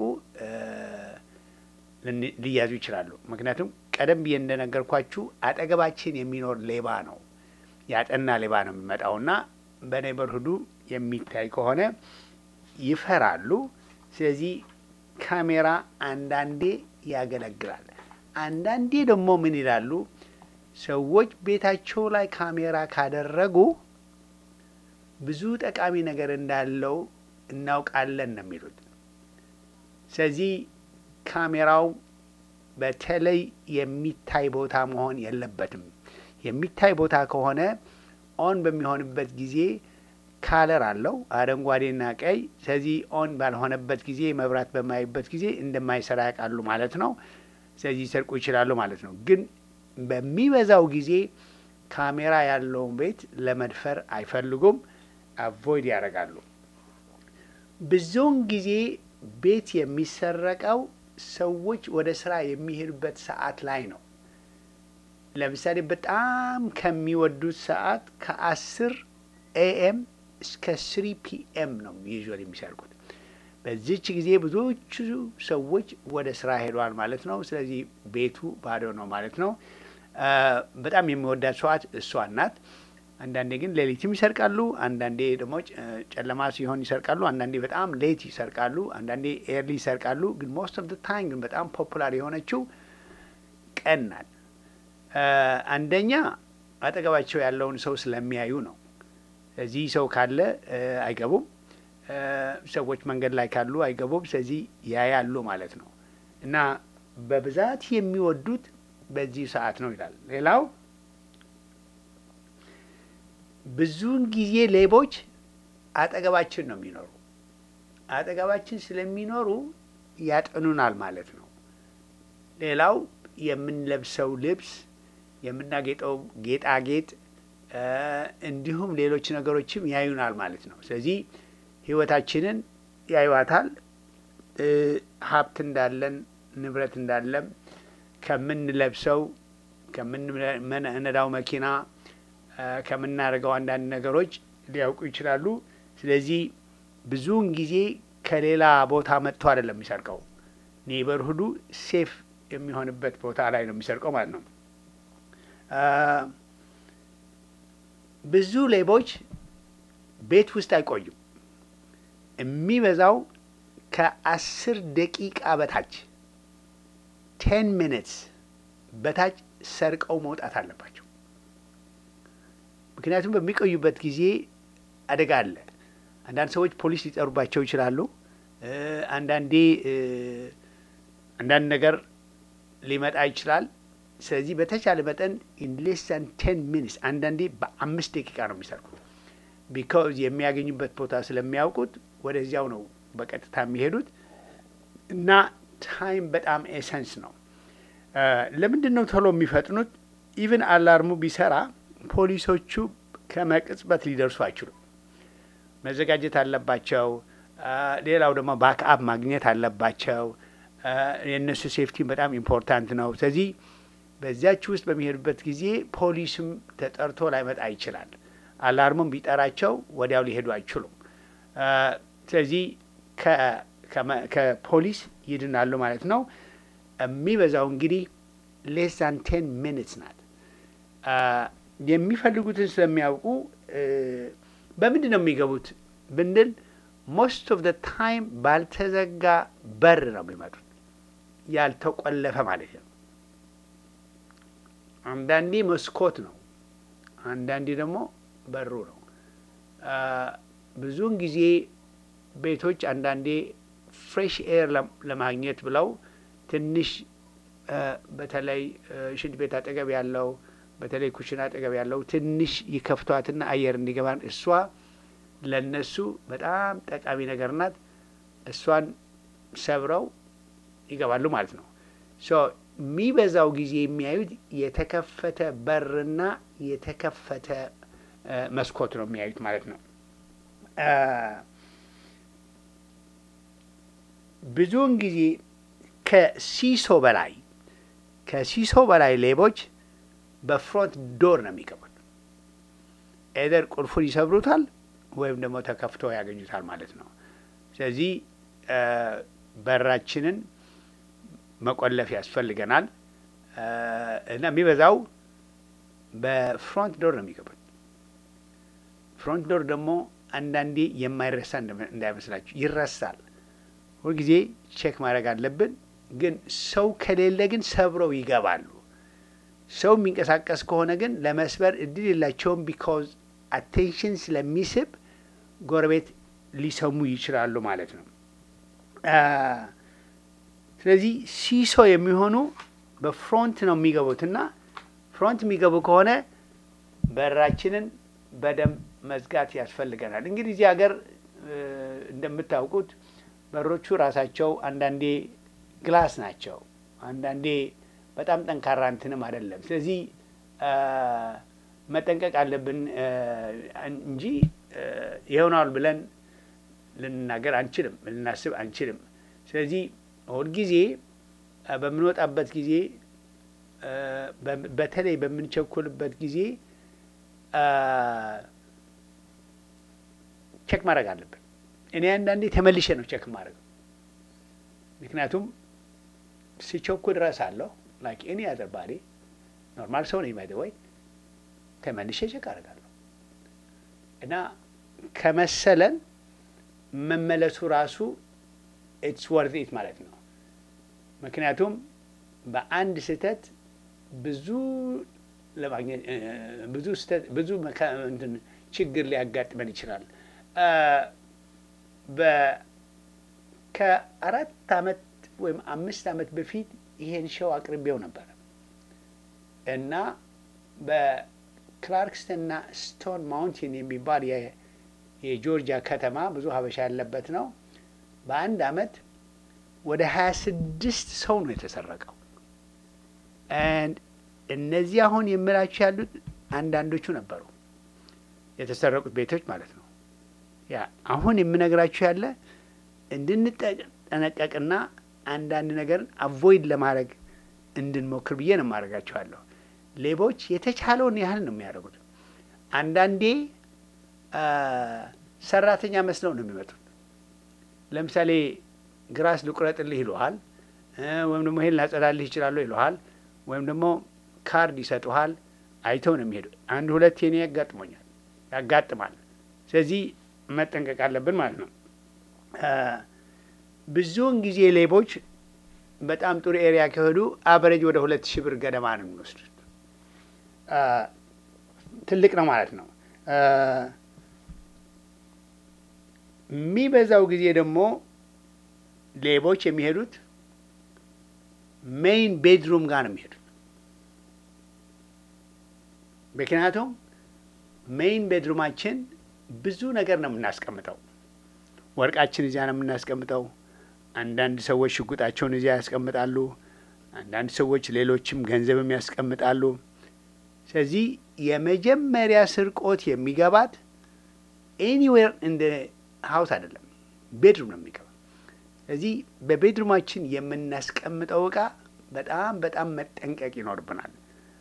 ሊያዙ ይችላሉ። ምክንያቱም ቀደም ብዬ እንደነገርኳችሁ አጠገባችን የሚኖር ሌባ ነው ያጠና ሌባ ነው የሚመጣውና በኔበርሁዱ የሚታይ ከሆነ ይፈራሉ። ስለዚህ ካሜራ አንዳንዴ ያገለግላል። አንዳንዴ ደግሞ ምን ይላሉ ሰዎች ቤታቸው ላይ ካሜራ ካደረጉ ብዙ ጠቃሚ ነገር እንዳለው እናውቃለን ነው የሚሉት። ስለዚህ ካሜራው በተለይ የሚታይ ቦታ መሆን የለበትም። የሚታይ ቦታ ከሆነ ኦን በሚሆንበት ጊዜ ካለር አለው አረንጓዴና ቀይ። ስለዚህ ኦን ባልሆነበት ጊዜ መብራት በማይበት ጊዜ እንደማይሰራ ያውቃሉ ማለት ነው። ስለዚህ ሰርቁ ይችላሉ ማለት ነው። ግን በሚበዛው ጊዜ ካሜራ ያለውን ቤት ለመድፈር አይፈልጉም፣ አቮይድ ያደርጋሉ። ብዙውን ጊዜ ቤት የሚሰረቀው ሰዎች ወደ ስራ የሚሄዱበት ሰዓት ላይ ነው። ለምሳሌ በጣም ከሚወዱት ሰዓት ከአስር ኤኤም እስከ ስሪ ፒኤም ነው ዩዥዋል የሚሰርቁት። በዚች ጊዜ ብዙዎቹ ሰዎች ወደ ስራ ሄደዋል ማለት ነው። ስለዚህ ቤቱ ባዶ ነው ማለት ነው። በጣም የሚወዳት ሰዋት እሷን ናት። አንዳንዴ ግን ሌሊትም ይሰርቃሉ። አንዳንዴ ደግሞ ጨለማ ሲሆን ይሰርቃሉ። አንዳንዴ በጣም ሌት ይሰርቃሉ። አንዳንዴ ኤርሊ ይሰርቃሉ። ግን ሞስት ኦፍ ታይም ግን በጣም ፖፑላር የሆነችው ቀን ናት። አንደኛ አጠገባቸው ያለውን ሰው ስለሚያዩ ነው። እዚህ ሰው ካለ አይገቡም። ሰዎች መንገድ ላይ ካሉ አይገቡም። ስለዚህ ያያሉ ማለት ነው እና በብዛት የሚወዱት በዚህ ሰዓት ነው ይላል። ሌላው ብዙውን ጊዜ ሌቦች አጠገባችን ነው የሚኖሩ። አጠገባችን ስለሚኖሩ ያጠኑናል ማለት ነው። ሌላው የምንለብሰው ልብስ፣ የምናጌጠው ጌጣጌጥ እንዲሁም ሌሎች ነገሮችም ያዩናል ማለት ነው። ስለዚህ ሕይወታችንን ያዩዋታል። ሀብት እንዳለን ንብረት እንዳለም ከምንለብሰው ከምንነዳው መኪና ከምናደርገው አንዳንድ ነገሮች ሊያውቁ ይችላሉ። ስለዚህ ብዙውን ጊዜ ከሌላ ቦታ መጥቶ አይደለም የሚሰርቀው፣ ኔበርሁዱ ሴፍ የሚሆንበት ቦታ ላይ ነው የሚሰርቀው ማለት ነው። ብዙ ሌቦች ቤት ውስጥ አይቆዩም። የሚበዛው ከአስር ደቂቃ በታች ቴን ሚኒትስ በታች ሰርቀው መውጣት አለባቸው። ምክንያቱም በሚቆዩበት ጊዜ አደጋ አለ። አንዳንድ ሰዎች ፖሊስ ሊጠሩባቸው ይችላሉ። አንዳንዴ አንዳንድ ነገር ሊመጣ ይችላል። ስለዚህ በተቻለ መጠን ኢን ሌስ ዛን ቴን ሚኒትስ አንዳንዴ በአምስት ደቂቃ ነው የሚሰርቁት። ቢካዝ የሚያገኙበት ቦታ ስለሚያውቁት ወደዚያው ነው በቀጥታ የሚሄዱት እና ታይም በጣም ኤሰንስ ነው። ለምንድን ነው ቶሎ የሚፈጥኑት? ኢቭን አላርሙ ቢሰራ ፖሊሶቹ ከመቅጽበት ሊደርሱ አይችሉም። መዘጋጀት አለባቸው። ሌላው ደግሞ ባክአፕ ማግኘት አለባቸው። የእነሱ ሴፍቲ በጣም ኢምፖርታንት ነው። ስለዚህ በዚያች ውስጥ በሚሄዱበት ጊዜ ፖሊስም ተጠርቶ ላይመጣ ይችላል። አላርሙም ቢጠራቸው ወዲያው ሊሄዱ አይችሉም። ስለዚህ ከፖሊስ ይድናሉ ማለት ነው። የሚበዛው እንግዲህ ሌስ ዛን ቴን ሚኒትስ ናት። የሚፈልጉትን ስለሚያውቁ በምንድን ነው የሚገቡት ብንል ሞስት ኦፍ ደ ታይም ባልተዘጋ በር ነው የሚመጡት፣ ያልተቆለፈ ማለት ነው። አንዳንዴ መስኮት ነው፣ አንዳንዴ ደግሞ በሩ ነው። ብዙውን ጊዜ ቤቶች አንዳንዴ ፍሬሽ ኤር ለማግኘት ብለው ትንሽ በተለይ ሽንት ቤት አጠገብ ያለው በተለይ ኩሽና አጠገብ ያለው ትንሽ ይከፍቷትና አየር እንዲገባ እሷ ለነሱ በጣም ጠቃሚ ነገር ናት። እሷን ሰብረው ይገባሉ ማለት ነው። ሶ የሚበዛው ጊዜ የሚያዩት የተከፈተ በርና የተከፈተ መስኮት ነው የሚያዩት ማለት ነው። ብዙውን ጊዜ ከሲሶ በላይ ከሲሶ በላይ ሌቦች በፍሮንት ዶር ነው የሚገቡት። ኤደር ቁልፉን ይሰብሩታል ወይም ደግሞ ተከፍቶ ያገኙታል ማለት ነው። ስለዚህ በራችንን መቆለፍ ያስፈልገናል እና የሚበዛው በፍሮንት ዶር ነው የሚገቡት። ፍሮንት ዶር ደግሞ አንዳንዴ የማይረሳ እንዳይመስላችሁ ይረሳል። ሁልጊዜ ቼክ ማድረግ አለብን። ግን ሰው ከሌለ ግን ሰብረው ይገባሉ። ሰው የሚንቀሳቀስ ከሆነ ግን ለመስበር እድል የላቸውም። ቢካዝ አቴንሽን ስለሚስብ ጎረቤት ሊሰሙ ይችላሉ ማለት ነው። አ፣ ስለዚህ ሲሶ የሚሆኑ በፍሮንት ነው የሚገቡትና ፍሮንት የሚገቡ ከሆነ በራችንን በደንብ መዝጋት ያስፈልገናል። እንግዲህ እዚህ ሀገር እ፣ እንደምታውቁት በሮቹ ራሳቸው አንዳንዴ ግላስ ናቸው፣ አንዳንዴ በጣም ጠንካራ እንትንም አይደለም። ስለዚህ አ፣ መጠንቀቅ አለብን እ፣ እንጂ እ፣ ይሆናል ብለን ልንናገር አንችልም፣ ልናስብ አንችልም። ስለዚህ ሁልጊዜ አ፣ በምንወጣበት ጊዜ አ፣ በ- በተለይ በምንቸኩልበት ጊዜ አ፣ ቼክ ማድረግ አለብን። እኔ አንዳንዴ ተመልሼ ነው ቼክ ማድረግ፣ ምክንያቱም ስቸኩል እረሳለሁ። ላይክ ኤኒ አዘር ባዲ ኖርማል ሰው ነኝ ባይ ዘ ወይ ተመልሼ ቼክ አደርጋለሁ እና ከመሰለን መመለሱ ራሱ ኢትስ ወርዝ ኢት ማለት ነው። ምክንያቱም በአንድ ስህተት ብዙ ለማግኘት እ፣ ብዙ ስህተት ብዙ መካ- እንትን ችግር ሊያጋጥመን ይችላል። አ፣ በ- ከአራት አመት ወይም አምስት አመት በፊት ይሄን ሸው አቅርቤው ነበር እና በክላርክስተንና ስቶን ማውንቴን የሚባል የ- የጆርጂያ ከተማ ብዙ ሀበሻ ያለበት ነው። በአንድ አመት ወደ ሀያ ስድስት ሰው ነው የተሰረቀው። And እነዚህ አሁን የምላችሁ ያሉት አንዳንዶቹ ነበሩ የተሰረቁት ቤቶች ማለት ነው። ያ አሁን የምነግራችሁ ያለ እንድንጠነቀቅና አንዳንድ ነገርን አቮይድ ለማድረግ እንድንሞክር ብዬ ነው የማደርጋችኋለሁ። ሌቦች የተቻለውን ያህል ነው የሚያደርጉት። አንዳንዴ አ፣ ሰራተኛ መስለው ነው የሚመጡት። ለምሳሌ ግራስ ልቁረጥልህ ይሉሃል፣ እ፣ ወይም ደግሞ ይሄን ላጸዳልህ ይችላሉ ይሉሃል፣ ወይም ደግሞ ካርድ ይሰጡሃል። አይተው ነው የሚሄዱ። አንድ ሁለት የኔ ያጋጥሞኛል ያጋጥማል። ስለዚህ መጠንቀቅ አለብን ማለት ነው። አ፣ ብዙውን ጊዜ ሌቦች በጣም ጥሩ ኤሪያ ከሄዱ አቨሬጅ ወደ ሁለት ሺህ ብር ገደማ ነው የሚወስዱት። አ፣ ትልቅ ነው ማለት ነው። አ፣ የሚበዛው ጊዜ ደግሞ ሌቦች የሚሄዱት ሜይን ቤድሩም ጋር ነው የሚሄዱት። ምክንያቱም ሜይን ቤድሩማችን ብዙ ነገር ነው የምናስቀምጠው። ወርቃችን እዚያ ነው የምናስቀምጠው። አንዳንድ ሰዎች ሽጉጣቸውን እዚያ ያስቀምጣሉ። አንዳንድ ሰዎች ሌሎችም ገንዘብም ያስቀምጣሉ። ስለዚህ የመጀመሪያ ስርቆት የሚገባት ኤኒዌር እንደ ሀውስ አይደለም፣ ቤድሩም ነው የሚገባ። ስለዚህ በቤድሩማችን የምናስቀምጠው እቃ በጣም በጣም መጠንቀቅ ይኖርብናል።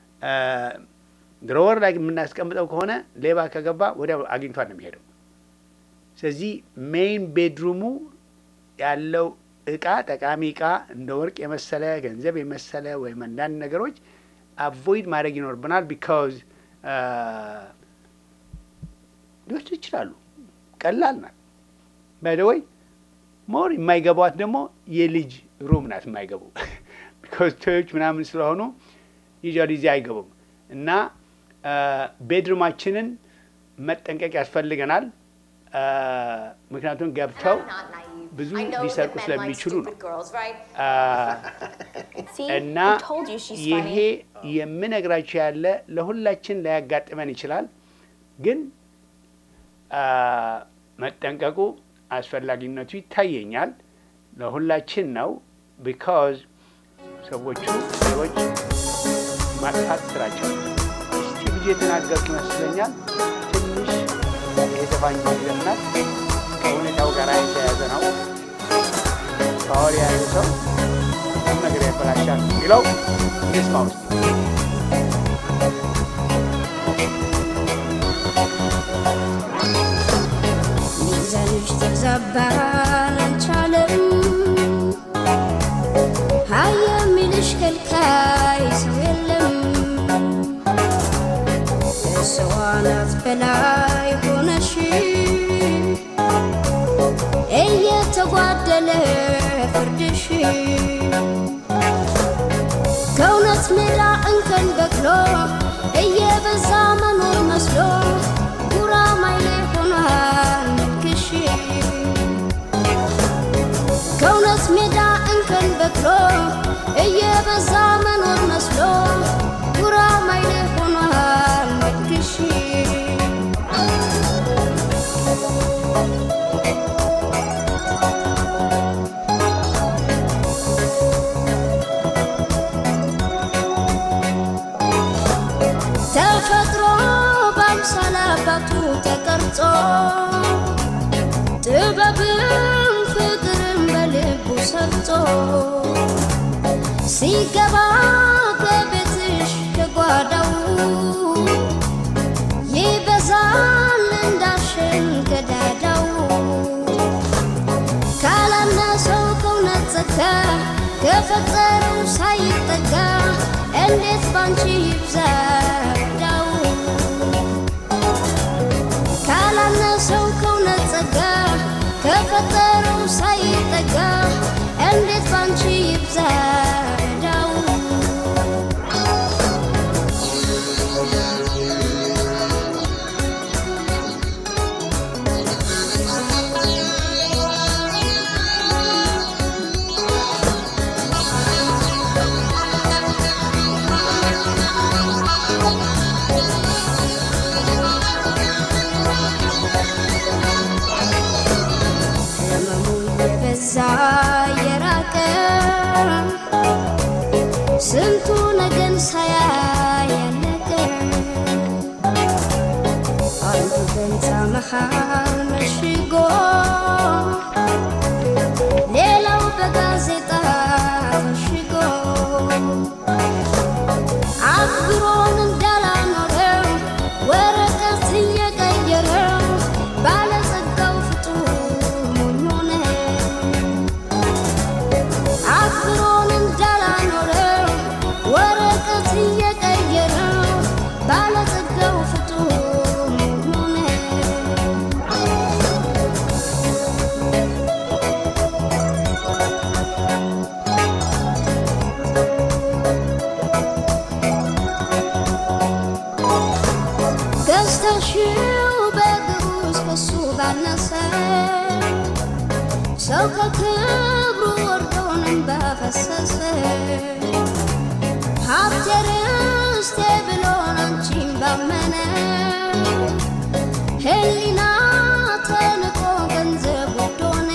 ድሮወር ላይ የምናስቀምጠው ከሆነ ሌባ ከገባ ወዲያው አግኝቷል ነው የሚሄደው። ስለዚህ ሜይን ቤድሩሙ ያለው እቃ ጠቃሚ እቃ እንደ ወርቅ የመሰለ ገንዘብ የመሰለ ወይም አንዳንድ ነገሮች አቮይድ ማድረግ ይኖርብናል። ቢካዝ ሊወስዱ ይችላሉ። ቀላል ናት። ባይደወይ ሞር የማይገቧት ደግሞ የልጅ ሩም ናት የማይገቡ ቢካዝ ቶዮች ምናምን ስለሆኑ ዩዥዋሊ እዚህ አይገቡም እና ቤድሩማችንን መጠንቀቅ ያስፈልገናል። ምክንያቱም ገብተው ብዙ ሊሰርቁ ስለሚችሉ ነው። እና ይሄ የምነግራችሁ ያለ ለሁላችን ላያጋጥመን ይችላል፣ ግን መጠንቀቁ አስፈላጊነቱ ይታየኛል። ለሁላችን ነው። ቢካዝ ሰዎቹ ሰዎች ማጥፋት ስራቸው እስቲ ብዙ የተናገርኩ ይመስለኛል። ትንሽ የተፋኝ ይዘናል ከሁኔታው ጋር የተያዘ ነው። ፓወር የያዘ ሰው ሁሉም ነገር ያበላሻል የሚለው ስማ ውስጥ ሚዛንሽ ተዛባ አልቻለም ሀይ የሚልሽ ከልካይ ሰው የለም ከሰው አናት በላይ ሆነሽ እየተጓደለ ፍርድሽ ከእውነት ሜዳ እንከን በቅሎ እየበዛ መኖር መስሎ ጉራማይሌ ሆኗል ሰርጾ ጥበብም ፍቅርም በልቡ ሰርጾ ሲገባ ከቤትሽ ከጓዳው ይበዛል እንዳሸን ከዳዳው ካላነሰው ከእውነት ጸጋ ከፈጠረው ሳይጠጋ እንዴት ባንቺ ይብዛ ዳው ካላነሰው ከእውነት ጸጋ ከፈጠረው ሳይጠጋ እንዴት ባንቺ ይብዛ ዳው ህመሙ የበዛ የራቀ ስንቱ ነገን ሳያይ ያለቀ አንዱ በህንፃ መሃል መሽጎ ሌላው በጋዜጣ ተሽጎ አክብሮን እንዳላኖረው ወረቀት እየቀየረው ባለጸጋው ፍጡር ሞኝ ሆነ። አክብሮን እንዳላኖረው ወረቀት እየቀየረው ባለጸጋው ፍጡር ሞኝ ሆነ። ገዝተሽው በእግሩ እስከሱ ባነሰ ሰው ከክብሩ ወርዶንም ባፈሰሰ ሀብቴ ርስቴ ብሎን አንቺን ባመነ ህሊና ተንቆ ገንዘብ ውድ ሆነ።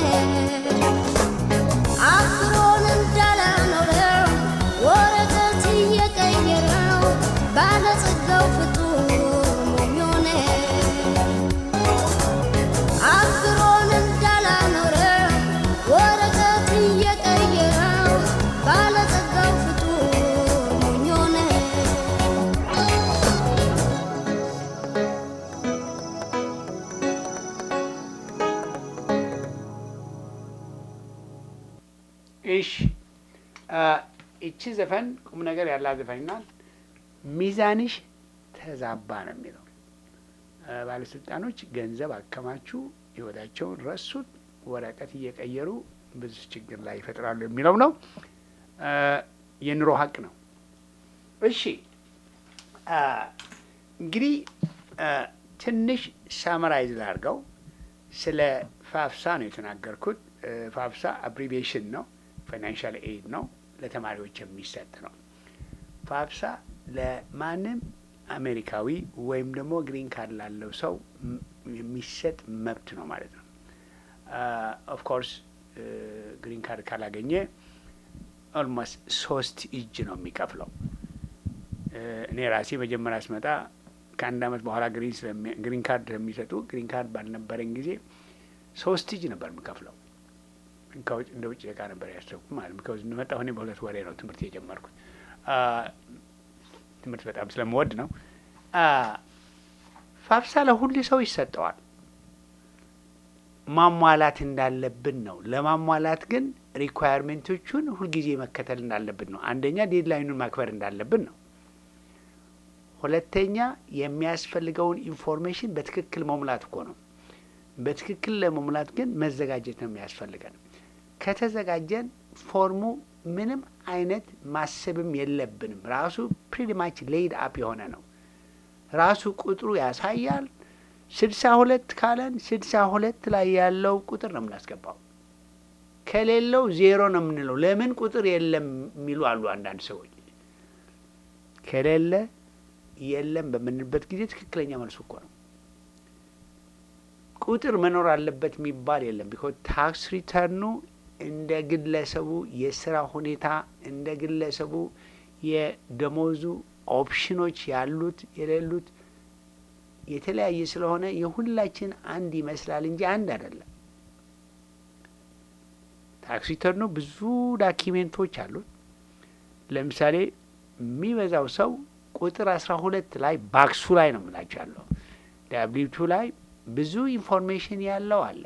አክብሮን እንዳላኖረው ወረቀት እየቀየረው ባለጸጋው ፍጡር ሞኝ ሆነ። አክብሮን እንዳላኖረው ወረቀት እየቀየረው ባለጸጋው ፍጡር ሞኝ ሆነ። እሺ አ፣ ይቺ ዘፈን ቁም ነገር ያላት ዘፈን ናት። ሚዛንሽ ተዛባ ነው የሚለው። አ፣ ባለስልጣኖች ገንዘብ አከማቹ፣ ህይወታቸውን ረሱት፣ ወረቀት እየቀየሩ ብዙ ችግር ላይ ይፈጥራሉ የሚለው ነው። አ፣ የኑሮ ሀቅ ነው። እሺ አ፣ እንግዲህ አ፣ ትንሽ ሳመራይዝ ላድርገው። ስለ ፋፍሳ ነው የተናገርኩት። እ፣ ፋፍሳ አብሪቬሽን ነው፣ ፋይናንሻል ኤድ ነው፣ ለተማሪዎች የሚሰጥ ነው። ፋፍሳ ለማንም አሜሪካዊ ወይም ደግሞ ግሪን ካርድ ላለው ሰው ም- የሚሰጥ መብት ነው ማለት ነው። ኦፍ ኮርስ ግሪን ካርድ ካላገኘ ኦልሞስት ሶስት እጅ ነው የሚከፍለው። እ፣ እኔ ራሴ መጀመሪያ ስመጣ ከአንድ አመት በኋላ ግሪን ስለሚ- ግሪን ካርድ ስለሚሰጡ ግሪን ካርድ ባልነበረኝ ጊዜ ሶስት እጅ ነበር የምከፍለው። ከውጭ እንደ ውጭ እቃ ነበር ያሰብኩት ማለት ነው። እንደመጣሁ እኔ በሁለት ወሬ ነው ትምህርት የጀመርኩት። አ፣ ትምህርት በጣም ስለምወድ ነው። አ፣ ፋፍሳ ለሁሉ ሰው ይሰጠዋል። ማሟላት እንዳለብን ነው። ለማሟላት ግን ሪኳየርሜንቶቹን ሁልጊዜ መከተል እንዳለብን ነው። አንደኛ ዴድላይኑን ማክበር እንዳለብን ነው። ሁለተኛ የሚያስፈልገውን ኢንፎርሜሽን በትክክል መሙላት እኮ ነው። በትክክል ለመሙላት ግን መዘጋጀት ነው የሚያስፈልገን። ከተዘጋጀን ፎርሙ ምንም አይነት ማሰብም የለብንም። ራሱ ፕሪቲማች ሌይድ አፕ የሆነ ነው። ራሱ ቁጥሩ ያሳያል። ስድሳ ሁለት ካለን ስድሳ ሁለት ላይ ያለው ቁጥር ነው የምናስገባው። ከሌለው ዜሮ ነው የምንለው። ለምን ቁጥር የለም የሚሉ አሉ አንዳንድ ሰዎች። ከሌለ የለም በምንልበት ጊዜ ትክክለኛ መልሱ እኮ ነው። ቁጥር መኖር አለበት የሚባል የለም። ቢኮዝ ታክስ ሪተርኑ እንደ ግለሰቡ የስራ ሁኔታ እንደ ግለሰቡ የደሞዙ ኦፕሽኖች ያሉት የሌሉት የተለያየ ስለሆነ የሁላችን አንድ ይመስላል እንጂ አንድ አይደለም። ታክስ ሪተርኑ ብዙ ዳኪሜንቶች አሉት። ለምሳሌ የሚበዛው ሰው ቁጥር አስራ ሁለት ላይ ባክሱ ላይ ነው የምላቸው ያለው ዳብሊው ቱ ላይ ብዙ ኢንፎርሜሽን ያለው አለ።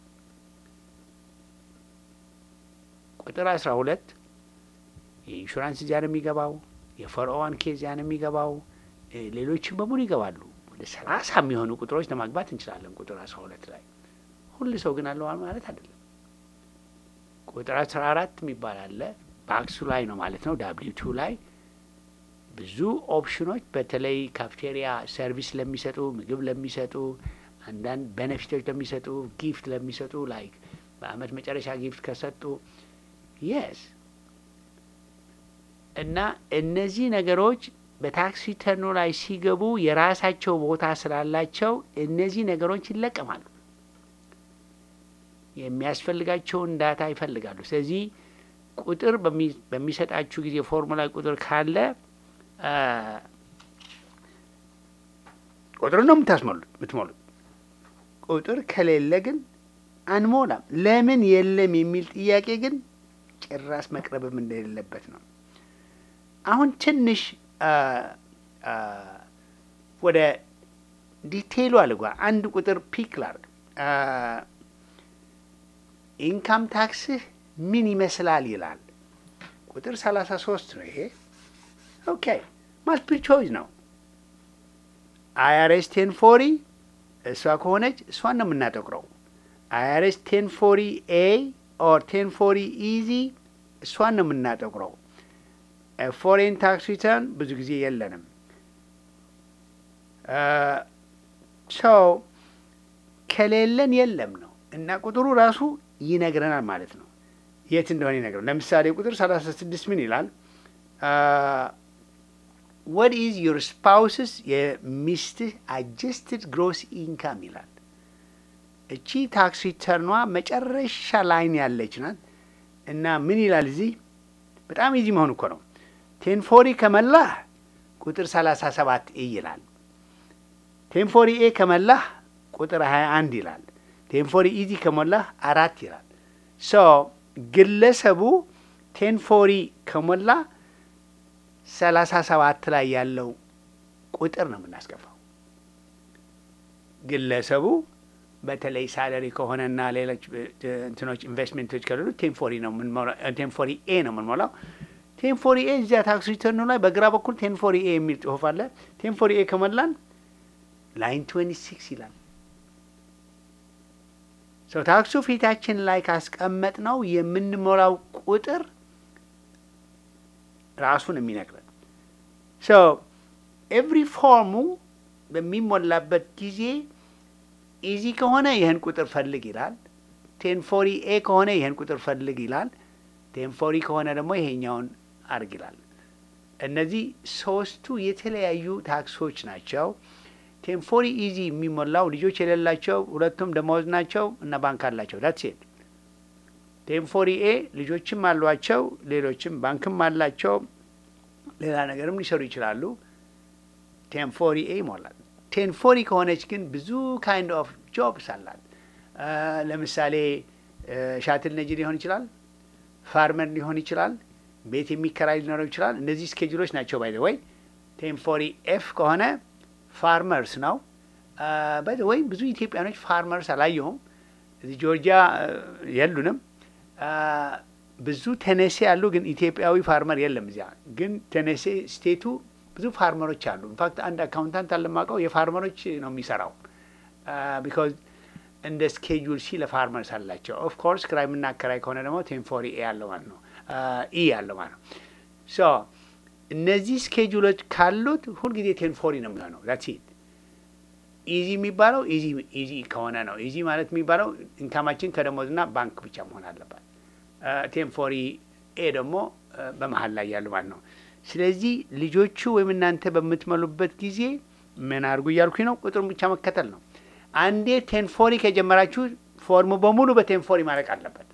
ቁጥር አስራ ሁለት የኢንሹራንስ እዚያ ነው የሚገባው፣ የፎርኦዋን ኬ እዚያ ነው የሚገባው፣ እ ሌሎችም በሙሉ ይገባሉ። ወደ ሰላሳ የሚሆኑ ቁጥሮች ለማግባት እንችላለን። ቁጥር አስራ ሁለት ላይ ሁሉ ሰው ግን አለው ማለት አይደለም። ቁጥር አስራ አራት የሚባል አለ ባክሱ ላይ ነው ማለት ነው። ዳብሊው ቱ ላይ ብዙ ኦፕሽኖች በተለይ ካፍቴሪያ ሰርቪስ ለሚሰጡ ምግብ ለሚሰጡ አንዳንድ ቤኔፊቶች ለሚሰጡ ጊፍት ለሚሰጡ ላይክ በአመት መጨረሻ ጊፍት ከሰጡ የስ እና እነዚህ ነገሮች በታክስ ሪተርኑ ላይ ሲገቡ የራሳቸው ቦታ ስላላቸው እነዚህ ነገሮች ይለቀማሉ። የሚያስፈልጋቸውን ዳታ ይፈልጋሉ። ስለዚህ ቁጥር በሚ- በሚሰጣችሁ ጊዜ ፎርሙላ ቁጥር ካለ አ፣ ቁጥር ነው የምታስሞሉት የምትሞሉት። ቁጥር ከሌለ ግን አንሞላም። ለምን የለም የሚል ጥያቄ ግን ጭራስ መቅረብም እንደሌለበት ነው። አሁን ትንሽ አ፣ አ፣ ወደ ዲቴይሉ አልጓ አንድ ቁጥር ፒክ ላርግ። ኢንካም ታክስህ ምን ይመስላል ይላል። ቁጥር ሰላሳ ሶስት ነው ይሄ። ኦኬ ማልቲፕል ቾይስ ነው። አይአርኤስ ቴን ፎሪ እሷ ከሆነች እሷን ነው የምናጠቁረው። አይአርኤስ ቴን ፎሪ ኤ ኦር ቴን ፎሪ ኢዚ እሷን ነው የምናጠቁረው። ፎሬን ታክስ ሪተርን ብዙ ጊዜ የለንም። ሰው ከሌለን የለም ነው እና ቁጥሩ ራሱ ይነግረናል ማለት ነው። የት እንደሆነ ይነግረናል። ለምሳሌ ቁጥር 36 ምን ይላል? ወት ኢዝ ዩር ስፓውስስ የሚስትህ አጀስትድ ግሮስ ኢንካም ይላል። እቺ ታክስ ሪተርኗ መጨረሻ ላይን ያለች ናት እና ምን ይላል እዚህ? በጣም ኢዚ መሆን እኮ ነው። ቴንፎሪ ከመላህ ቁጥር 37 ኤ ይላል። ቴንፎሪ ኤ ከመላህ ቁጥር 21 ይላል። ቴንፎሪ ኢዚ ከሞላህ አራት ይላል። ሶ ግለሰቡ ቴንፎሪ ከሞላ ሰላሳ ሰባት ላይ ያለው ቁጥር ነው የምናስገባው። ግለሰቡ በተለይ ሳለሪ ከሆነና ሌሎች እንትኖች ኢንቨስትሜንቶች ከሌሉ ቴንፎሪ ነው ቴንፎሪ ኤ ነው የምንሞላው። ቴንፎሪ ኤ እዚያ ታክስ ሪተርኑ ላይ በግራ በኩል ቴንፎሪ ኤ የሚል ጽሁፍ አለ። ቴንፎሪ ኤ ከሞላን ላይን ትዌንቲ ሲክስ ይላል። ሰው ታክሱ ፊታችን ላይ ካስቀመጥ ነው የምንሞላው ቁጥር ራሱን የሚነግረን ሶ ኤቭሪ ፎርሙ በሚሞላበት ጊዜ ኢዚ ከሆነ ይህን ቁጥር ፈልግ ይላል። ቴንፎሪ ኤ ከሆነ ይህን ቁጥር ፈልግ ይላል። ቴንፎሪ ከሆነ ደግሞ ይሄኛውን አርግ ይላል። እነዚህ ሶስቱ የተለያዩ ታክሶች ናቸው። ቴንፎሪ ኢዚ የሚሞላው ልጆች የሌላቸው ሁለቱም ደመወዝ ናቸው እና ባንክ አላቸው። ዳትስ ኢት። ቴንፎሪ ኤ ልጆችም አሏቸው፣ ሌሎችም ባንክም አላቸው፣ ሌላ ነገርም ሊሰሩ ይችላሉ። ቴንፎሪ ኤ ይሞላል። ቴንፎሪ ከሆነች ግን ብዙ ካይንድ ኦፍ ጆብስ አላት። ለምሳሌ ሻትል ነጂ ሊሆን ይችላል፣ ፋርመር ሊሆን ይችላል፣ ቤት የሚከራይ ሊኖረው ይችላል። እነዚህ ስኬጁሎች ናቸው። ባይ ወይ ቴንፎሪ ኤፍ ከሆነ ፋርመርስ ነው። በ ወይም ብዙ ኢትዮጵያኖች ፋርመርስ አላየሁም። እዚህ ጆርጂያ የሉንም። ብዙ ቴኔሴ አሉ፣ ግን ኢትዮጵያዊ ፋርመር የለም እዚያ። ግን ቴኔሴ ስቴቱ ብዙ ፋርመሮች አሉ። ኢንፋክት አንድ አካውንታንት አለማቀው የፋርመሮች ነው የሚሰራው። ቢካዝ እንደ ስኬጁል ሲ ለፋርመርስ አላቸው። ኦፍ ኮርስ ክራይ የምናከራይ ከሆነ ደግሞ ቴንፎሪ ኤ ያለው ማለት ነው ኢ ያለው ማለት ነው ሶ እነዚህ ስኬጁሎች ካሉት ሁልጊዜ ቴንፎሪ ነው የሚሆነው። ዛትስ ኢት። ኢዚ የሚባለው ኢዚ ከሆነ ነው። ኢዚ ማለት የሚባለው ኢንካማችን ከደሞዝና ባንክ ብቻ መሆን አለባት። ቴንፎሪ ኤ ደግሞ በመሀል ላይ ያሉ ማለት ነው። ስለዚህ ልጆቹ ወይም እናንተ በምትመሉበት ጊዜ ምን አድርጉ እያልኩኝ ነው? ቁጥሩን ብቻ መከተል ነው። አንዴ ቴንፎሪ ከጀመራችሁ ፎርሙ በሙሉ በቴንፎሪ ማለቅ አለበት።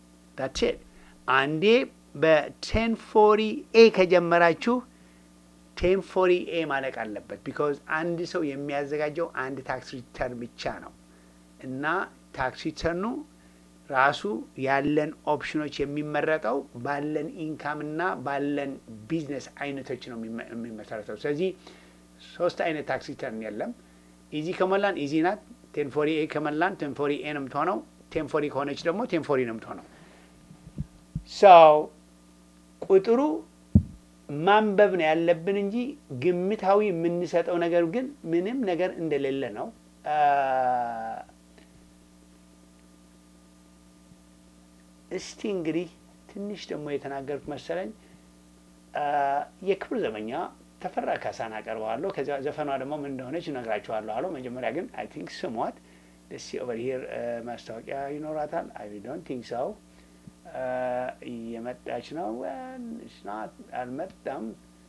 ዳትስ ኢት። አንዴ በቴን ፎሪ ኤ ከጀመራችሁ ቴን ፎሪ ኤ ማለቅ አለበት። ቢካዝ አንድ ሰው የሚያዘጋጀው አንድ ታክስ ሪተርን ብቻ ነው እና ታክስ ሪተርኑ ራሱ ያለን ኦፕሽኖች የሚመረጠው ባለን ኢንካም እና ባለን ቢዝነስ አይነቶች ነው የሚመ- የሚመሰረተው። ስለዚህ ሶስት አይነት ታክስ ሪተርን የለም። ኢዚ ከሞላን ኢዚ ናት። ቴንፎሪ ኤ ከሞላን ቴንፎሪ ኤ ነው የምትሆነው። ቴንፎሪ ከሆነች ደግሞ ቴንፎሪ ነው የምትሆነው። ሰው ቁጥሩ ማንበብ ነው ያለብን እንጂ ግምታዊ የምንሰጠው ነገር ግን ምንም ነገር እንደሌለ ነው። አ፣ እስቲ እንግዲህ ትንሽ ደግሞ የተናገርኩት መሰለኝ አ፣ የክብር ዘበኛ ተፈራ ካሳን አቀርበዋለሁ። ከዚያ ዘፈኗ ደግሞ ምን እንደሆነች እነግራችኋለሁ አለው። መጀመሪያ ግን አይ ቲንክ ስሟት ደስ ኦቨር ሂር ማስታወቂያ ይኖራታል። አይ ዶንት ቲንክ ሰው እየመጣች ነው። Well, it's not አልመጣም።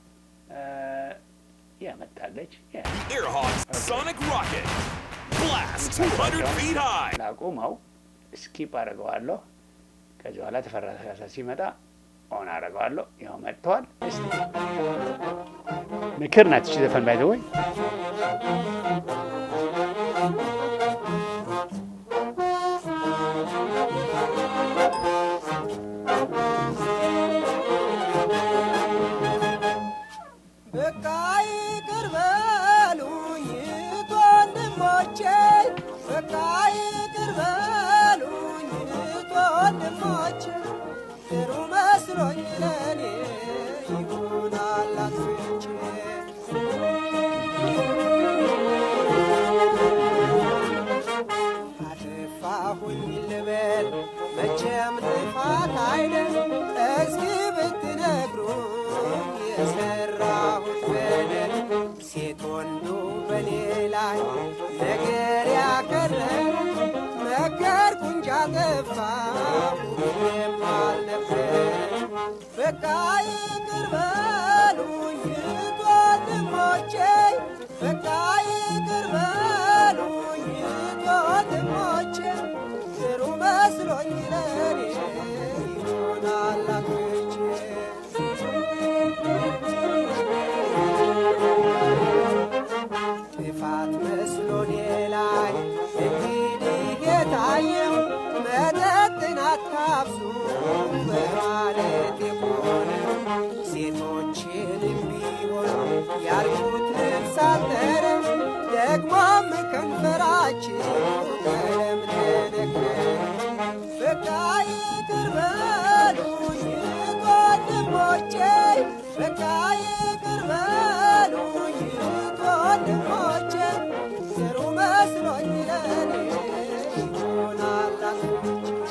ያመጣለች Earhawk Sonic Rocket. Blast 200 feet high. ላቁመው ስኪፕ አደርገዋለሁ። ከዚህ በኋላ ተፈራ ካሳ ሲመጣ ኦን አደርገዋለሁ። ያው መጥተዋል። እስቲ ምክር ናት እቺ ዘፈን ባይ ዘ ወይ በቃ ይቅር በሉኝ ወንድሞቼ፣ በቃ ይቅር በሉኝ ወንድሞቼ፣ ጥሩ መስሎኝ ለኔ ይሆናል አጥፍቼ አጠፋሁኝ ልበል መቼም ጥፋት አይደል እስኪ ብትነግሩኝ የሰራሁት በደል ሴት ወንዱ በኔ ላይ ነገር ያከረረ ነገርኩ እንጂ አጠፋሁ ምንም አልነበረ በቃ ይቅር በሉኝ ወንድሞቼ በቃ ይቅር በሉኝ ወንድሞቼ ጥሩ መስሎኝ ለኔ ይሆናል አጥፍቼ ጥፋት መስሎኔ ላይ እንግዲህ የታየው መጠጥን አታብዙ በማለት የሆነ ሴቶችንም ቢሆን ያልኩት ልብስ አጠረ ደግሞም ከንፈራችን ቀለም ተነከረ በቃ ይቅር በሉኝ ወንድሞቼ በቃ ይቅር በሉኝ ወንድሞቼ ጥሩ መስሎኝ ለኔ ይሆናል አጥፍቼ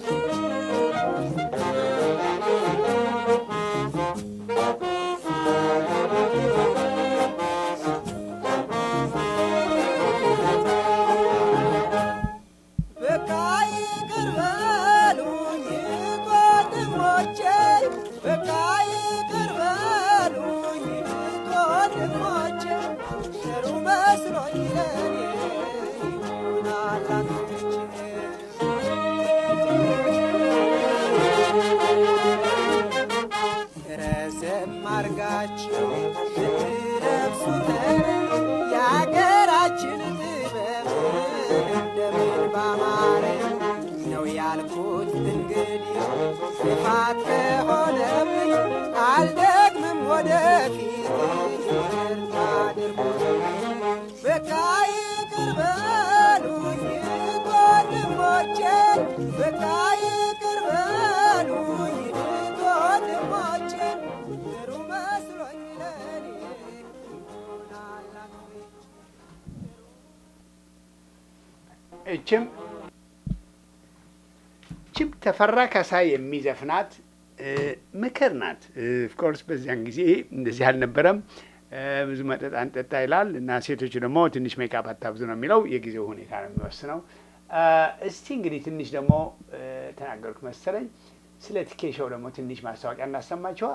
በቃ ይቅር በሉኝ ወንድሞቼ፣ በቃ ይቅር በሉኝ ወንድሞቼ፣ ጥሩ መስሎኝ ለኔ ይሆናል አጥፍቼ ረዘም አርጋችሁ ብትለብሱት የአገራችን ጥበብ እንደምን ባማረ ነው ያልኩት። እንግዲህ ጥፋት ከሆነብኝ አልደግምም ወደፊት ይቅርታ አድርጉልኝ። በቃ ይቅር በሉኝ ወንድሞቼ፣ በቃ ይቅር በሉኝ ወንድሞቼ፣ ጥሩ መስሎኝ ለኔ ይሆናል አጥፍቼ እችም ችም ተፈራ ካሳ የሚዘፍናት እ፣ ምክር ናት። ኦፍኮርስ በዚያን ጊዜ እንደዚህ አልነበረም። እ፣ ብዙ መጠጥ አንጠጣ ይላል እና ሴቶቹ ደግሞ ትንሽ ሜካፕ አታብዙ ነው የሚለው። የጊዜው ሁኔታ ነው የሚወስነው። እ፣ እስቲ እንግዲህ ትንሽ ደግሞ እ፣ ተናገርኩ መሰለኝ ስለ ቲኬሾው ደግሞ ትንሽ ማስታወቂያ እናሰማችኋ።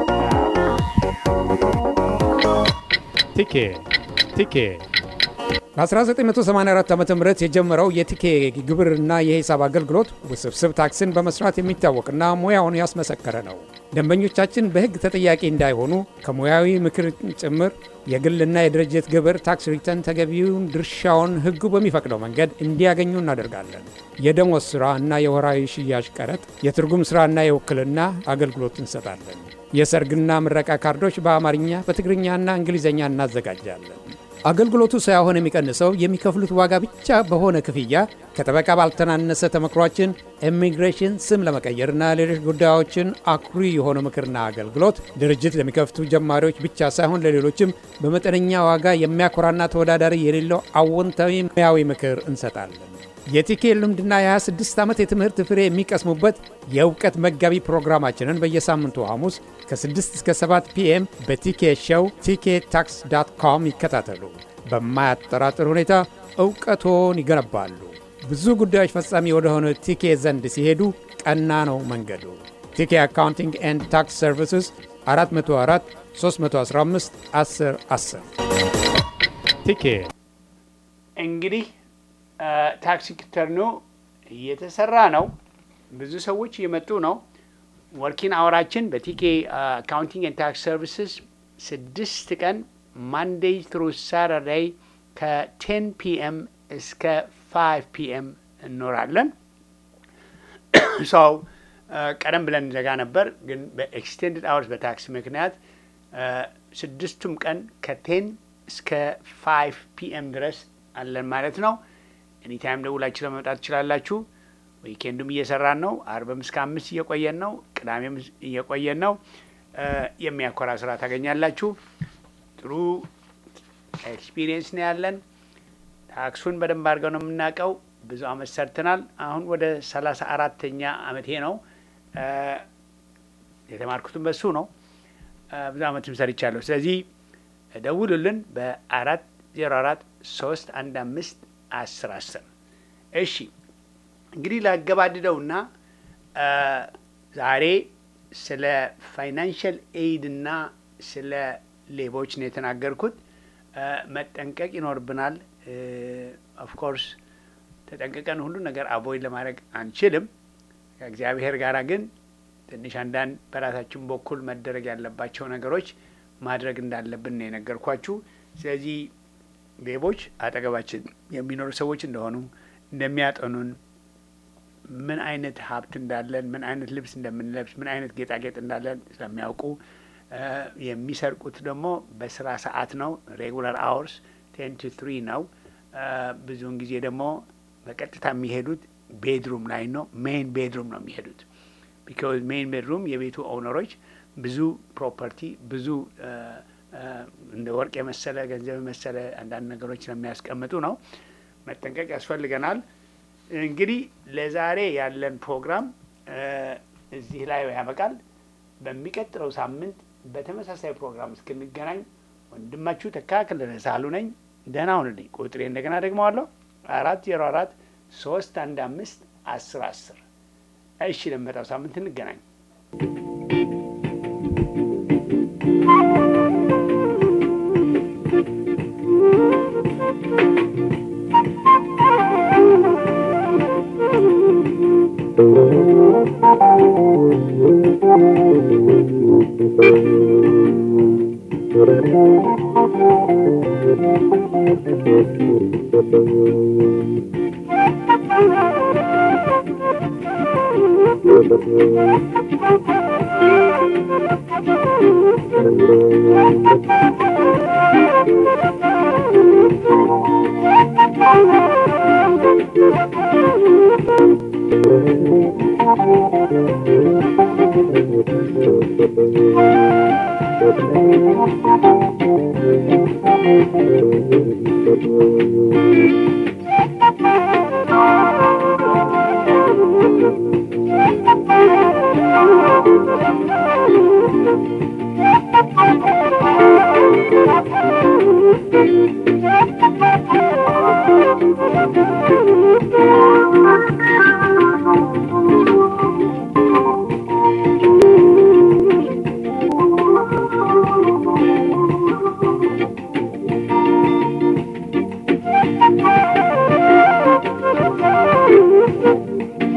Ticket, ticket, በ1984 ዓ ም የጀመረው የቲኬ ግብርና የሂሳብ አገልግሎት ውስብስብ ታክስን በመስራት የሚታወቅና ሙያውን ያስመሰከረ ነው። ደንበኞቻችን በሕግ ተጠያቂ እንዳይሆኑ ከሙያዊ ምክር ጭምር የግልና የድርጅት ግብር ታክስ ሪተርን ተገቢውን ድርሻውን ሕጉ በሚፈቅደው መንገድ እንዲያገኙ እናደርጋለን። የደሞዝ ሥራ እና የወራዊ ሽያጭ ቀረጥ፣ የትርጉም ሥራና የውክልና አገልግሎት እንሰጣለን። የሰርግና ምረቃ ካርዶች በአማርኛ በትግርኛና እንግሊዝኛ እናዘጋጃለን። አገልግሎቱ ሳይሆን የሚቀንሰው የሚከፍሉት ዋጋ ብቻ በሆነ ክፍያ ከጠበቃ ባልተናነሰ ተመክሯችን ኢሚግሬሽን ስም ለመቀየርና ሌሎች ጉዳዮችን አኩሪ የሆነ ምክርና አገልግሎት ድርጅት ለሚከፍቱ ጀማሪዎች ብቻ ሳይሆን ለሌሎችም በመጠነኛ ዋጋ የሚያኮራና ተወዳዳሪ የሌለው አዎንታዊ ሙያዊ ምክር እንሰጣለን። የቲኬ ልምድና የ26 ዓመት የትምህርት ፍሬ የሚቀስሙበት የእውቀት መጋቢ ፕሮግራማችንን በየሳምንቱ ሐሙስ ከ6 እስከ 7 ፒኤም በቲኬ ሾው ቲኬ ታክስ ዳት ኮም ይከታተሉ። በማያጠራጥር ሁኔታ እውቀቶን ይገነባሉ። ብዙ ጉዳዮች ፈጻሚ ወደሆነ ቲኬ ዘንድ ሲሄዱ ቀና ነው መንገዱ። ቲኬ አካውንቲንግ ኤንድ ታክስ ሰርቪስስ 404 315 10 10 ቲኬ እንግዲህ ታክስ ሪተርኑ እየተሰራ ነው። ብዙ ሰዎች እየመጡ ነው። ወርኪን አወራችን በቲኬ አካውንቲንግ ኤንድ ታክስ ሰርቪስስ ስድስት ቀን ማንዴይ ትሩ ሳተርዳይ ከቴን ፒኤም እስከ ፋይቭ ፒኤም እንኖራለን። ሰው ቀደም ብለን ዘጋ ነበር፣ ግን በኤክስቴንድድ አወርስ በታክስ ምክንያት ስድስቱም ቀን ከቴን እስከ ፋይቭ ፒኤም ድረስ አለን ማለት ነው። ኤኒታይም ደውላችሁ ለመምጣት ትችላላችሁ። ዊኬንዱም እየሰራን ነው። አርብም እስከ አምስት እየቆየን ነው። ቅዳሜም እየቆየን ነው። የሚያኮራ ስራ ታገኛላችሁ። ጥሩ ኤክስፒሪየንስ ነው ያለን። ታክሱን በደንብ አድርገው ነው የምናውቀው። ብዙ አመት ሰርተናል። አሁን ወደ ሰላሳ አራተኛ አመቴ ነው። የተማርኩትም በሱ ነው። ብዙ አመትም ሰርቻለሁ። ስለዚህ ደውሉልን በአራት ዜሮ አራት ሶስት አንድ አምስት አስር አስር እሺ እንግዲህ ላገባድደውና ዛሬ ስለ ፋይናንሽል ኤይድ እና ስለ ሌቦች ነው የተናገርኩት። መጠንቀቅ ይኖርብናል። ኦፍኮርስ ተጠንቅቀን ሁሉ ነገር አቮይድ ለማድረግ አንችልም። ከእግዚአብሔር ጋር ግን ትንሽ አንዳንድ በራሳችን በኩል መደረግ ያለባቸው ነገሮች ማድረግ እንዳለብን ነው የነገርኳችሁ። ስለዚህ ሌቦች አጠገባችን የሚኖሩ ሰዎች እንደሆኑ እንደሚያጠኑን፣ ምን አይነት ሀብት እንዳለን፣ ምን አይነት ልብስ እንደምንለብስ፣ ምን አይነት ጌጣጌጥ እንዳለን ስለሚያውቁ የሚሰርቁት ደግሞ በስራ ሰዓት ነው። ሬጉላር አወርስ ቴን ቱ ትሪ ነው። ብዙውን ጊዜ ደግሞ በቀጥታ የሚሄዱት ቤድሩም ላይ ነው። ሜይን ቤድሩም ነው የሚሄዱት። ቢካዝ ሜይን ቤድሩም የቤቱ ኦውነሮች ብዙ ፕሮፐርቲ ብዙ እንደ ወርቅ የመሰለ ገንዘብ የመሰለ አንዳንድ ነገሮች ስለሚያስቀምጡ ነው። መጠንቀቅ ያስፈልገናል። እንግዲህ ለዛሬ ያለን ፕሮግራም እዚህ ላይ ያበቃል። በሚቀጥለው ሳምንት በተመሳሳይ ፕሮግራም እስክንገናኝ ወንድማችሁ ተካክለ ሳሉ ነኝ። ደህና ሁንልኝ። ቁጥሬ እንደገና ደግመዋለሁ አራት ዜሮ አራት ሶስት አንድ አምስት አስር አስር እሺ፣ ለመጣው ሳምንት እንገናኝ። Thank you.